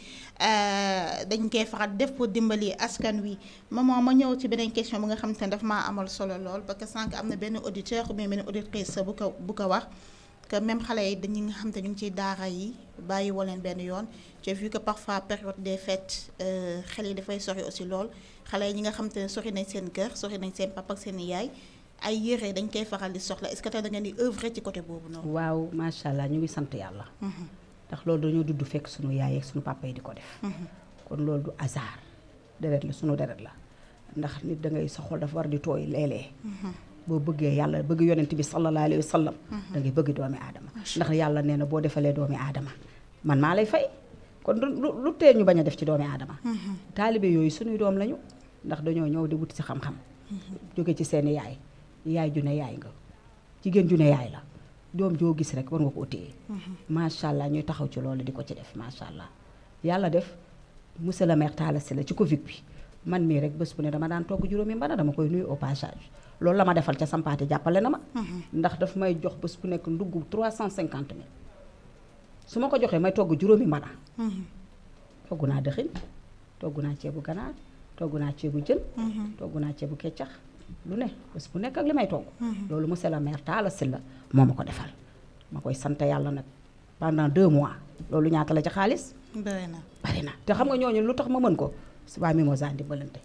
euh, dañ koy faral def pour dimbali askan wi maman ma ñëw ci beneen question bu nga xam te ne daf maa amal solo lool parce que sànq am na benn auditeur ou bien benn auditrice bu ko bu ko wax que même xale yi dañu nga xam te ñu ngi ciy daara yi bàyyi woo leen benn yoon j'ai vu que parfois période des fêtes euh, xel yi dafay sori aussi lool xale yi ñi nga xam te ne sori nañ seen kër sori nañ seen papa ak seen yaay ay yére dañ koy faral di soxla est-ce que tey da ngeen di œuvrer ci côté boobu noonu. waaw macha allah ñu ngi sant yàlla. ndax loolu dañoo dudd fekk sunu yaay ak sunu papa yi di ko def. kon loolu du hasard deret la sunu deret la ndax nit da ngay sa xol dafa war di tooy léeg-léeg boo bëggee yàlla bëgg yonent bi sallallahu alayhi wa sallam. da ngay bëgg doomi aadama. ndax yàlla nee na boo defalee doomi aadama man maa lay fay kon lu lu lu tee ñu bañ a def ci doomi aadama. taalibe yooyu sunuy doom lañu ndax dañoo ñëw di wut si xam-xam. jóge ci seeni yaay yaay ju ne yaay nga jigéen ju ne yaay la doom joo gis rek war nga ko téye. macha allah ñuy taxaw ci loolu di ko ci def macha allah yàlla def monsieur le maire Talla Sylla ci Covid bi man mii rek bés bu ne dama daan togg juróomi mbana dama koy nuyu au passage loolu la ma defal ca sampaate jàppale na ma. ndax daf may jox bés bu nekk ndugg 350 mille su ma ko joxee may togg juróomi mbana. togg naa dëxin togg naa ceebu ganaar togg naa ceebu jën togg naa ceebu keccax lu ne bés bu nekk ak li may togg loolu monsieur le maire Talla Sylla moo ma ko defal ma koy sant yàlla nag pendant deux mois loolu ñaata la ci xaalis bëri na bari na te xam nga ñooñu lu tax ma mën ko su waa Mimosa dimbalante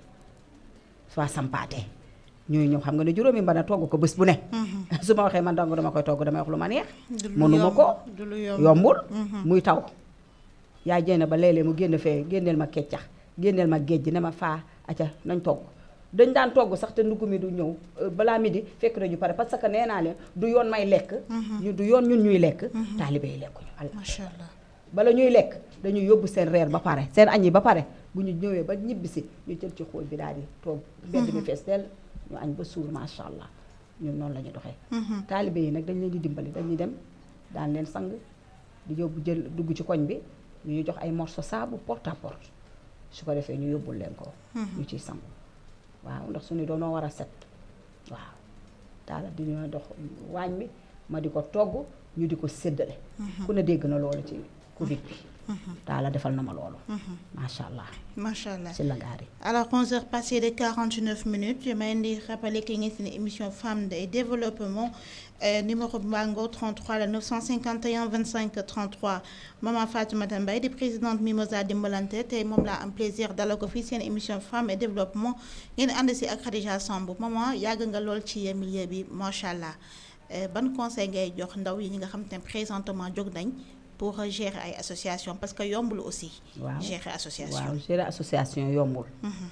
su waa sampaate ñooy ñëw xam nga ne juróomi mën a togg ko bés bu ne su ma waxee man dong dama koy togg damay wax lu ma neex du lu mënuma yomb, ko du lu yomb. yombul muy taw yaay jénn ba léeg-léeg mu génn fee génneel ma keccax génneel ma géej gi ne ma faa aca nañ togg dañ daan togg sax te ndugg mi du ñëw euh, balaa midi fekk nañu pare parce que nee naa leen du yoon may lekk ñu du yoon ñun ñuy lekk taalibe yi lekkuñu Allah macha allah bala ñuy lekk dañuy yóbbu seen reer ba pare seen añ yi ba pare bu ñu ñëwee ba ñibbisi ñu jël ci xóol bi daal di toog mbedd mi fees dell ñu añ ba suur macha allah ñun noonu la ñu doxee taalibe yi nag dañ leen di dimbali dañuy dem daan leen sang di yóbbu jël dugg ci koñ bi ñu ñu jox ay morceau saabu porte à porte su ko defee ñu yóbbul leen ko ñu ciy sangu waaw ndax suñu doonoo war a set waaw daala di ñu dox waañ bi ma di ko togg ñu di ko séddale ku ne dégg na loolu ci covid bi daala defal na ma loolu macha allah macha allah si la ngaari Alors, 11h passées de 49 minutes, je m'ai rappelé qu'il y a une émission Femmes et Développement, euh, numéro Bango 33, le 951 25 33. Maman Fatima Tambay, di présidente Mimosa Dimbalante, et moi, là, un plaisir d'aller officier une émission Femmes et Développement. Il y a un ak Khadija Sambu. Maman, yàgg nga lool ci milieu bi, machallah. Euh, ban conseil ngay jox ndaw yi ñi nga xam te ne présentement jóg nañ pour gérer ay association parce que yombul aussi. waaw gérer association. waaw gérer association yombul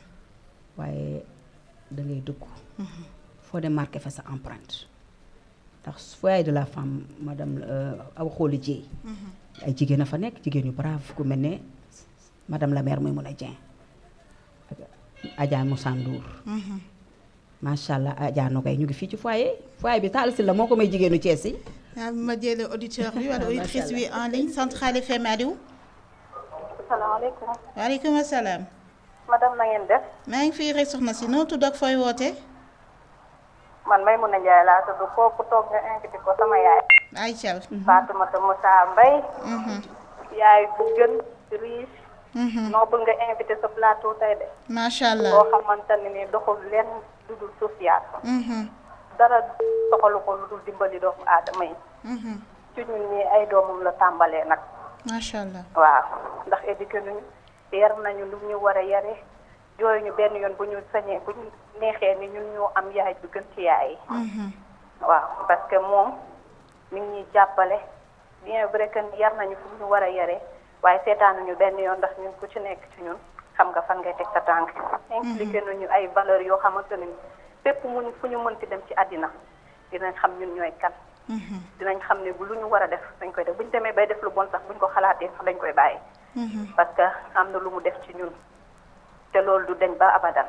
waaye da ngay dugg foo dem marqué fa sa empreinte ndax foyer de la femme madame aw xooli jéey ay jigéen a fa nekk jigéen yu brave ku mel ne madame la maire muy mun a Dieng ak Adja Moussa Ndour macha allah Adja Nogay ñu ngi fii ci foyer foyer bi Talla Sylla moo ko may jigéenu Thiès yi ah ma jëlee auditeur bi wala auditrice bi en ligne Centrale FM Aliou. salaamaaleykum waaleykum salaam. madame na ngeen def maa ngi fii rek soxna si noo tudd ak fooy woote. man Maymuna Njaay laa tudd kooku toog nga invité ko sama yaay Aïcha. Fatoumata Moussa Mbaye yaay bu gën riche noo nga invité sa plateau tey de macha allah. boo xamante ne ni doxul lenn lu dul social dara doxalu ko lu dul dimbali doomu aadama yi ci ñun ñi ay doomam la tàmbalee nag macha allah. waaw ndax éduqué nañu yar nañu lu ñu war a yare jooy ñu benn yoon bu ñu sañee bu ñu neexee ni ñun ñoo am yaay bu gën ci yaay yi waaw parce que moom mi ngi ñuy jàppale bien vrai que yar nañu fu ñu war a yaree waaye seetaanuñu benn yoon ndax ñun ku ci nekk ci ñun xam nga fan ngay teg sa tànk impliqué nañu ay valeurs yoo xamante ne ni fépp mu fu ñu mënti dem ci àddina dinañ xam ñun ñooy kan dinañ xam ne bu lu ñu war a def dañ koy def bu ñu demee bay def lu bon sax bu ñu ko xalaatee sax dañ koy bàyyi parce que am na lu mu def ci ñun te loolu du deñ ba abadan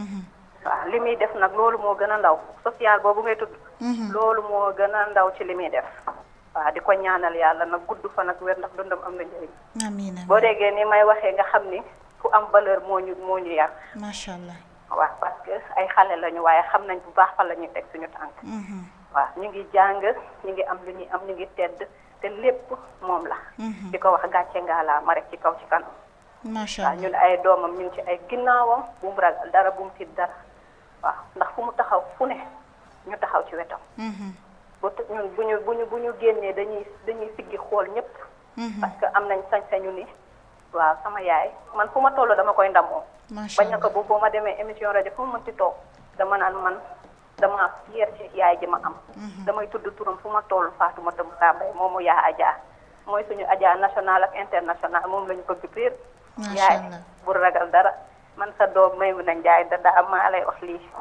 waaw li muy def nag loolu moo gën a ndaw social boobu ngay tudd loolu moo gën a ndaw ci li muy def waaw di ko ñaanal yàlla nag gudd fa nag wér ndax dundam am na njëriñ amiin amiin boo déggee ni may waxee nga xam ni ku am valeur moo ñu moo ñu yar macha allah. waaw parce que ay xale lañu waaye xam nañ bu baax fa la ñuy teg suñu tànk waaw ñu ngi jàng ñu ngi am lu ñuy am ñu ngi tedd te lépp moom la di ko wax gàcce ngaa ma rek ci kaw ci kanam macha waaw allah. ñun ay doomam ñu ngi ci ay ginnaawam bu mu ragal dara bu mu tiit dara waaw ndax fu mu taxaw fu ne ñu taxaw ci wetam bu t- ñun bu ñu bu ñu bu ñu génnee dañuy dañuy siggi xool ñëpp parce que am nañ sañ-sañu ni waaw sama yaay man fu ma toll dama koy ndamoo macha bañ na ko bu boo ma demee émission rajo fu mu mënti toog dama naan man dama fier ci yaay ji ma am damay tudd turam fu ma toll Fatoumata Moussa Mbaye moomu yaa Adja mooy suñu Adja national ak international moom lañu bëgg piir Macha yaay Allah. bu ragal dara man sa doom may mun a njaay da daa maa lay wax lii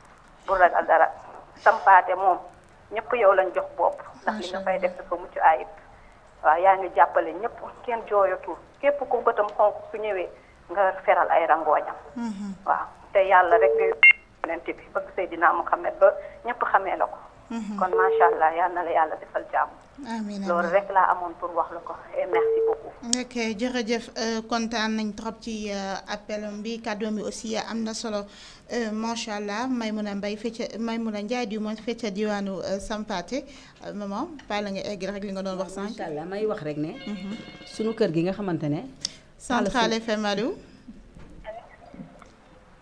bu ragal dara sampaate moom ñëpp yow lañ jox bopp ndax li nga Macha fay def dafa mucc ayib waaw yaa ngi jàppale ñëpp kenn jooyatul képp ku bëtam xonk su ñëwee nga feral ay rangooñam waaw te yàlla rek ngay yonent bi bëgg Seydina Muhammad ba ñëpp xamee la ko kon macha allah yal na la yàlla defal jàmm amiin loolu amiin. rek laa amoon pour wax la ko et merci beaucoup ok jërëjëf euh, kontaan nañ trop ci euh, appelum bi kàddoom bi aussi euh, am na solo euh, macha allah Maymuna Mbay fecca Maymuna Njaay di moom fecca diwaanu euh, Sampaate euh, maman bàyyi la nga egg rek li nga doon wax sànq. macha allah may wax rek ne sunu kër gi nga xamante ne Centrale FM Aliou.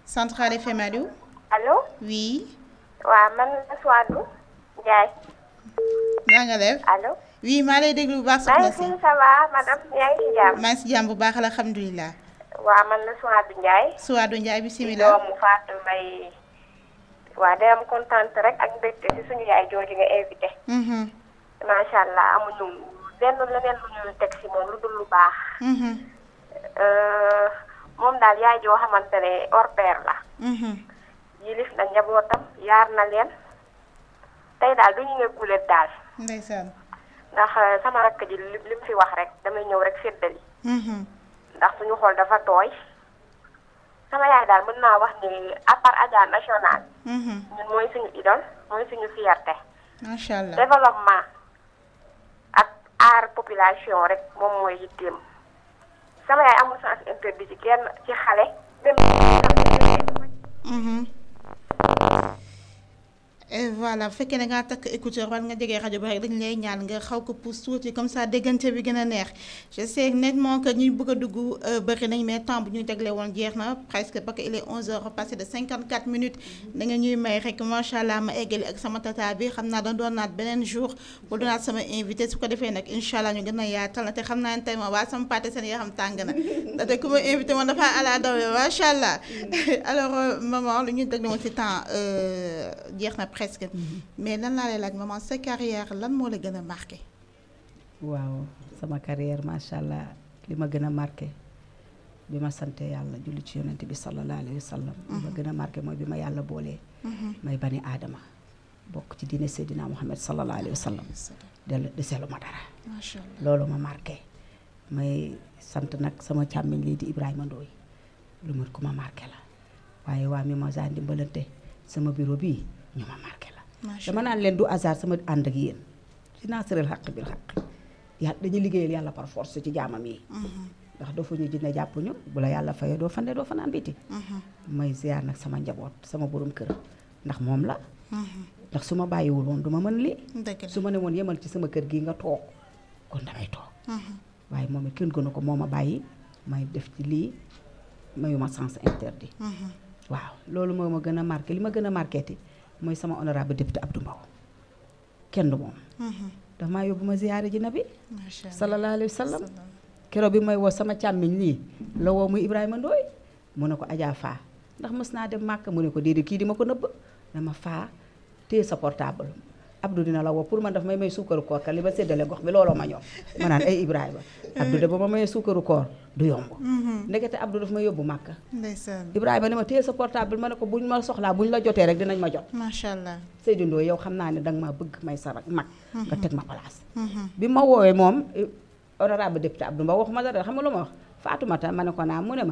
Central FM allo allo oui waaw man la Suwadou Ndiaye naa nga def allo oui maa lay déglu bu baax maa soxna ngi si fi ça va madame yaa ngi ci jàmm maa ngi si jàmm bu baax alhamdulilah waaw man la Suwadou Ndiaye Suwaadu Njaay bisimilah doomu Fatou Mbaye waaw day am kontaan rek ak mbégte si suñu yaay jooju nga invité Mhm, macha allah amuñu lenn leneen lu ñu teg si moom lu dul lu baax mhm, Euh, moom daal yaay joo xamante ne hors pair la mhm. yilif na njabootam yaar na leen tey daal du ñu ne gulet daal ndeysaan ndax euh, sama rakk ji li li mu fi wax rek damay ñëw rek séddali Mhm, ndax suñu xol dafa tooy sama yaay daal mën naa wax ni à part Adja national mhm. ñun mooy suñu idole mooy suñu fierté macha allah développement ak aar population rek moom mooy yitteem sama yaay amul sens interdit ci kenn ci xale dem Mhm. et voilà bu fekkee ne ngaa takk écouteur wala nga jege rajo bi rek dañu lay ñaan nga xaw ko pousse tuuti comme ça déggante bi gën a neex je sais nettement que ñuy bëgg a dugg euh, bëri nañ mais temps bu ñu tegle woon jeex na presque parce que il est 11 heures passé de 54 minutes da nga ñuy may rek macha allah ma eggali ak sama tata bi xam naa doon doon naat beneen jour bu doonaat sama invité su ko defee nag incha allah ñu gën a yaatal na te xam naa ne tey ma waa sama pâté seen yoo xam tàng na ndaxte ku ma invité woon dafa ala daw macha allah alors euh, maman lu ñu déglu woon ci temps euh, jeex na presque mais lan laa lay laaj maman sa carrière lan moo la gën a marqué. waaw sama carrière macha allah li ma gën a marqué bi ma sante yàlla julli ci yonent bi sallallahu alayhi wa sallam li ma gën a marqué mooy bi ma yàlla boolee may bani aadama bokk ci diine Seydina Muhammad sallallahu alayhi wa sallam del deselu ma dara macha allah loolu ma marqué may sant nag sama càmmiñ lii di Ibrahima Ndoye lu ma ku ma marqué la waaye waa Mimosa Ndimbalante sama bureau bii ñu ma marqué la macha dama naan leen du hasard sama ànd ak yéen ci naasareel xaq bil xaq yàlla dañuy liggéeyal yàlla par force ci jaamam yi ndax doo fa ñu jinne jàppuñu bu la yàlla fayee doo fande doo fanaan biti may ziar nag sama njaboot sama borom kër ndax moom la ndax su ma bàyyiwul woon du ma mën lii dëgg la su ma ne woon yemal ci sama kër gi nga toog kon damay toog waaye moom it kenn gënu ko moo ma bàyyi may def ci lii mayuma sens interdit waaw loolu moo ma gën a marqué li ma gën a marqué ti mooy sama honorable député Abdou Mbow kenn du moom dafa maa yóbbu ma ziyaare ji nabi macha allah sallallahu alayhi wa sallam keroog bi may woo sama càmmiñ lii la woo muy Ibrahima Ndoye mu ne ko Adja Faa ndax mës naa dem màkk mu ne ko déedéet kii di ma ko nëbb dama faa téye sa portable Abdou dina la woo pour man daf may may suukaru koor ka li ma séddale gox bi looloo ma ñoom ma naan ay Ibrahima Abdou de ba ma mayee suukaru koor du yomb ndekete Abdou daf ma yóbbu màkk ndeysaan Ibrahima ne ma téye sa portable ma ne ko buñ ma soxlaa buñ la jotee rek dinañ ma jot macha allah Seydou Ndoye yow xam naa ne danga maa bëgg may sa rak mag nga teg ma place bi ma woowee moom eh, honorable député Abdou Mbow waxuma dara xam nga lu ma wax Fatoumata ma ne ko naa mu ne ma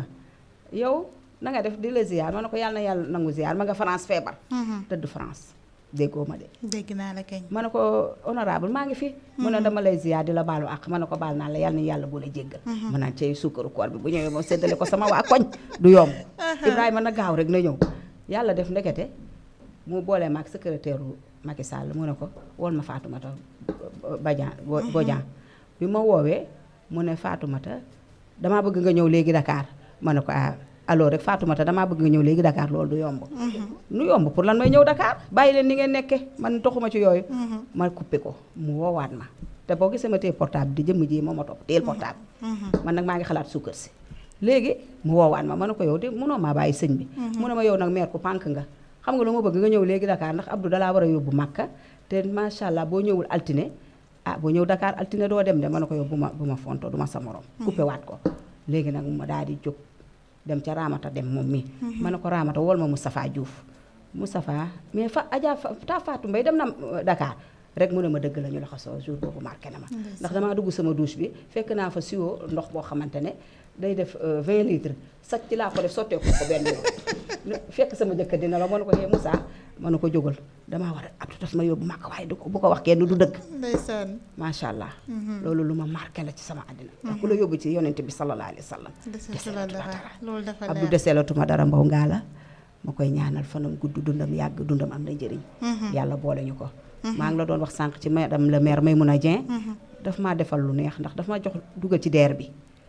yow na nga def di la ziar ma ne ko yàlla na yàlla nangu ziar ma nga France feebar tëdd France déggoo ma de dégg naa la kañ. ma ne ko honorable maa ngi fi mu ne dama lay ziar di la baalu ak ma ne ko baal naa la yàlla na yàlla boole jéggal mu naan cey suukaru koor bi bu ñëwee moom séddale ko sama waa koñ du yomb Ibrahima na gaaw rek na ñëw yàlla def ndekete mu boole maag secrétaire u Macky Sall mu ne ko wol ma Fatoumata Badian Bodian bi ma woowee mu ne Fatoumata damaa bëgg nga ñëw léegi Dakar ma ne ko ah alors rek Fatoumata damaa bëgg nga ñëw léegi Dakar loolu du yomb nu yomb pour lan may ñëw Dakar bàyyi leen ni ngeen nekke man toxuma ci yooyu ma coupé ko mu woowaat ma te boo gisee ma téye portable di jëmm ji moo ma topp téyel portable man nag maa ngi xalaat suukar si léegi mu woowaat ma ma ne ko yow de munoo maa bàyyi sëñ bi mu ne ma yow nag meer ku pànk nga xam nga lu ma bëgg nga ñëw léegi Dakar ndax Abdou dalaa war a yóbbu Màkka te macha allah boo ñëwul altine ah boo ñëw Dakar altine doo dem de ma ne ko yow bu ma bu ma fonto du ma sa morom coupé waat ko léegi nag ma daal di jóg dem ca Ramata dem moom mi ma ne ko Ramata wol ma Moustapha Diouf Moustapha mais fa Adja ta Fatou Mbaye dem na Dakar rek mu ne ma dëgg la ñu la xasoo jour boobu marqué na ma ndax damaa dugg sama douche bi fekk naa fa siwo ndox boo xamante ne day def 20 litres sax ci laa ko def sotteeku ko benn yoon fekk sama jëkkër dina la ma ne ko hee Moussa ma ne ko jógal damaa war a Abdou daf ma yóbbu màkk waaye du ko bu ko wax kenn du dëgg ndeysaan macha allah loolu lu ma marqué la ci sama àddina ndax ku la yóbbu ci yonent bi sallallahu alayhi wa sallam desetu la dara loolu dafa Abdou leer deseelatuma dara mbaw ngaa la ma koy ñaanal fanam gudd dundam yàgg dundam am na njëriñ yàlla boole ñu ko maa ngi la doon wax sànq ci madame le maire Maymouna Dieng daf maa defal lu neex ndax daf ma jox dugal ci deer bi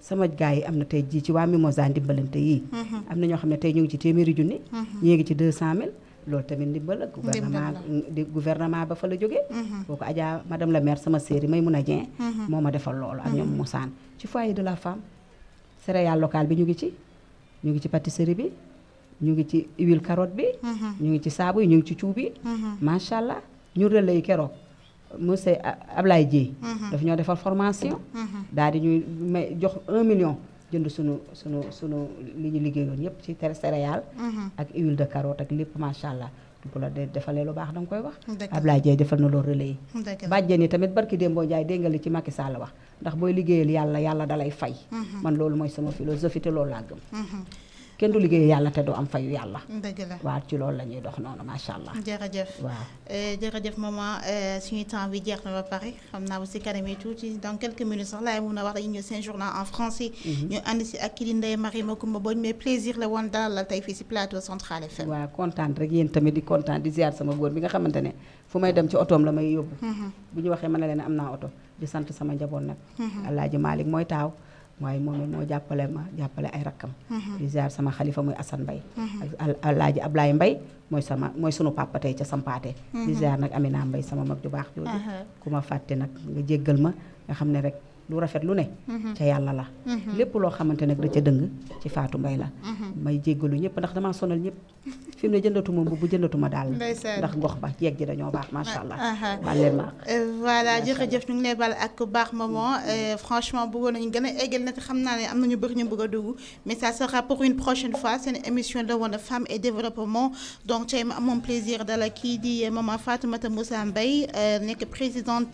sama gars yi am na tey jii ci waa Mimosa ndimbalante yii am na ñoo xam ne tey ñu ngi ci téeméeri junni ñii ngi ci 200000 loolu tamit ndimbal la gouvernement di gouvernement ba fa la jógee kooku Adja madame la maire sama séeri may mun a Dieng moo ma defal loolu ak ñoom Moussane ci foyer de la femme céréale locale bi ñu ngi ci ñu ngi ci pâtisserie bi ñu ngi ci huile carotte bi ñu ngi ci saabu yi ñu ngi ci cuub yi macha allah ñu relais yi keroog monsieur Ablaye Dieye daf ñoo defal formation daal di ñuy may jox 1 million jënd sunu sunu sunu li ñu liggéeyoon yépp ci céréale ak huile de carotte ak lépp macha allah bu la de defalee lu baax danga koy wax Ablaye Dieye defal na loolu relais yi bàjjen yi tamit barki Dembo Ndiaye dégg nga li ci Macky Sall wax ndax booy liggéeyal yàlla yàlla dalay fay man loolu mooy sama philosophie te loolu laa gëm kenn du liggéey yàlla te du am fayu yàlla. dëgg la waaw ci loolu la ñuy dox noonu macha allah. jërëjëf waaw jërëjëf maman suñu temps bi jeex na ba pare xam naa bu si kanam yi tuuti dans quelques minutes sax laay mun a wax dañuy ñëw seen journal en français. ñu ànd si ak kii di Ndeye Marie Macoumba Mbodj mais plaisir la woon dalal la tey fii si plateau Central FM. waaw kontaan rek yéen tamit di kontaan di ziar sama góor bi nga xamante ne fu may dem ci otoom la may yóbbu. bu ñu waxee mën na leen am naa oto di sant sama njaboot nag. Alaaji Malick mooy taaw. waaye moom it moo jàppale ma jàppale ay rakkam di ziar sama xalifa muy Assane Mbaye ak alaaji Ablaye Mbaye mooy sama mooy sunu papa tey ca sampaate di ziar nag Amina Mbaye sama mag ju baax jooju ku ma fàtte nag nga jéggal ma nga xam ne rek lu rafet lu ne ca yàlla la lépp loo xamante nag da ca dëng ci Fatou Mbaye la may jéggalu ñëpp ndax damaa sonal ñëpp fi mu ne jëndatuma bu jëndatuma daal ndax gox ba jeeg ji dañoo baax macha allah baal leen ma voilà jërëjëf ñu ngi lay bal ak baax maman franchement bëggoon nañu gën a eggal na te xam naa ne am nañu bëri ñu bëgg a dugg mais ça sera pour une prochaine fois seen émission la woon femme et développement donc tey ma amoon plaisir dala kii di maman Fatoumata Moussa Mbaye nekk présidente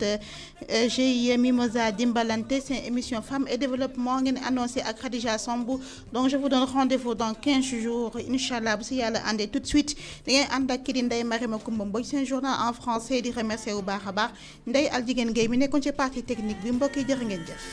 GIE Mimosa Dimbalante seen émission femme et développement ngeen annoncé ak Khadija Sambou donc je vous donne rendez-vous dans 15 jours incha allah bu si yàlla àndee tout de suite da ngeen ànd ak kii di Ndeye Marie Macoumba Mbodj seen journal en français di remercier bu baax a baax Ndeye Aljigéen Gueye mi nekkoon ci partie technique bi mbokk yi jërë ngeen jëf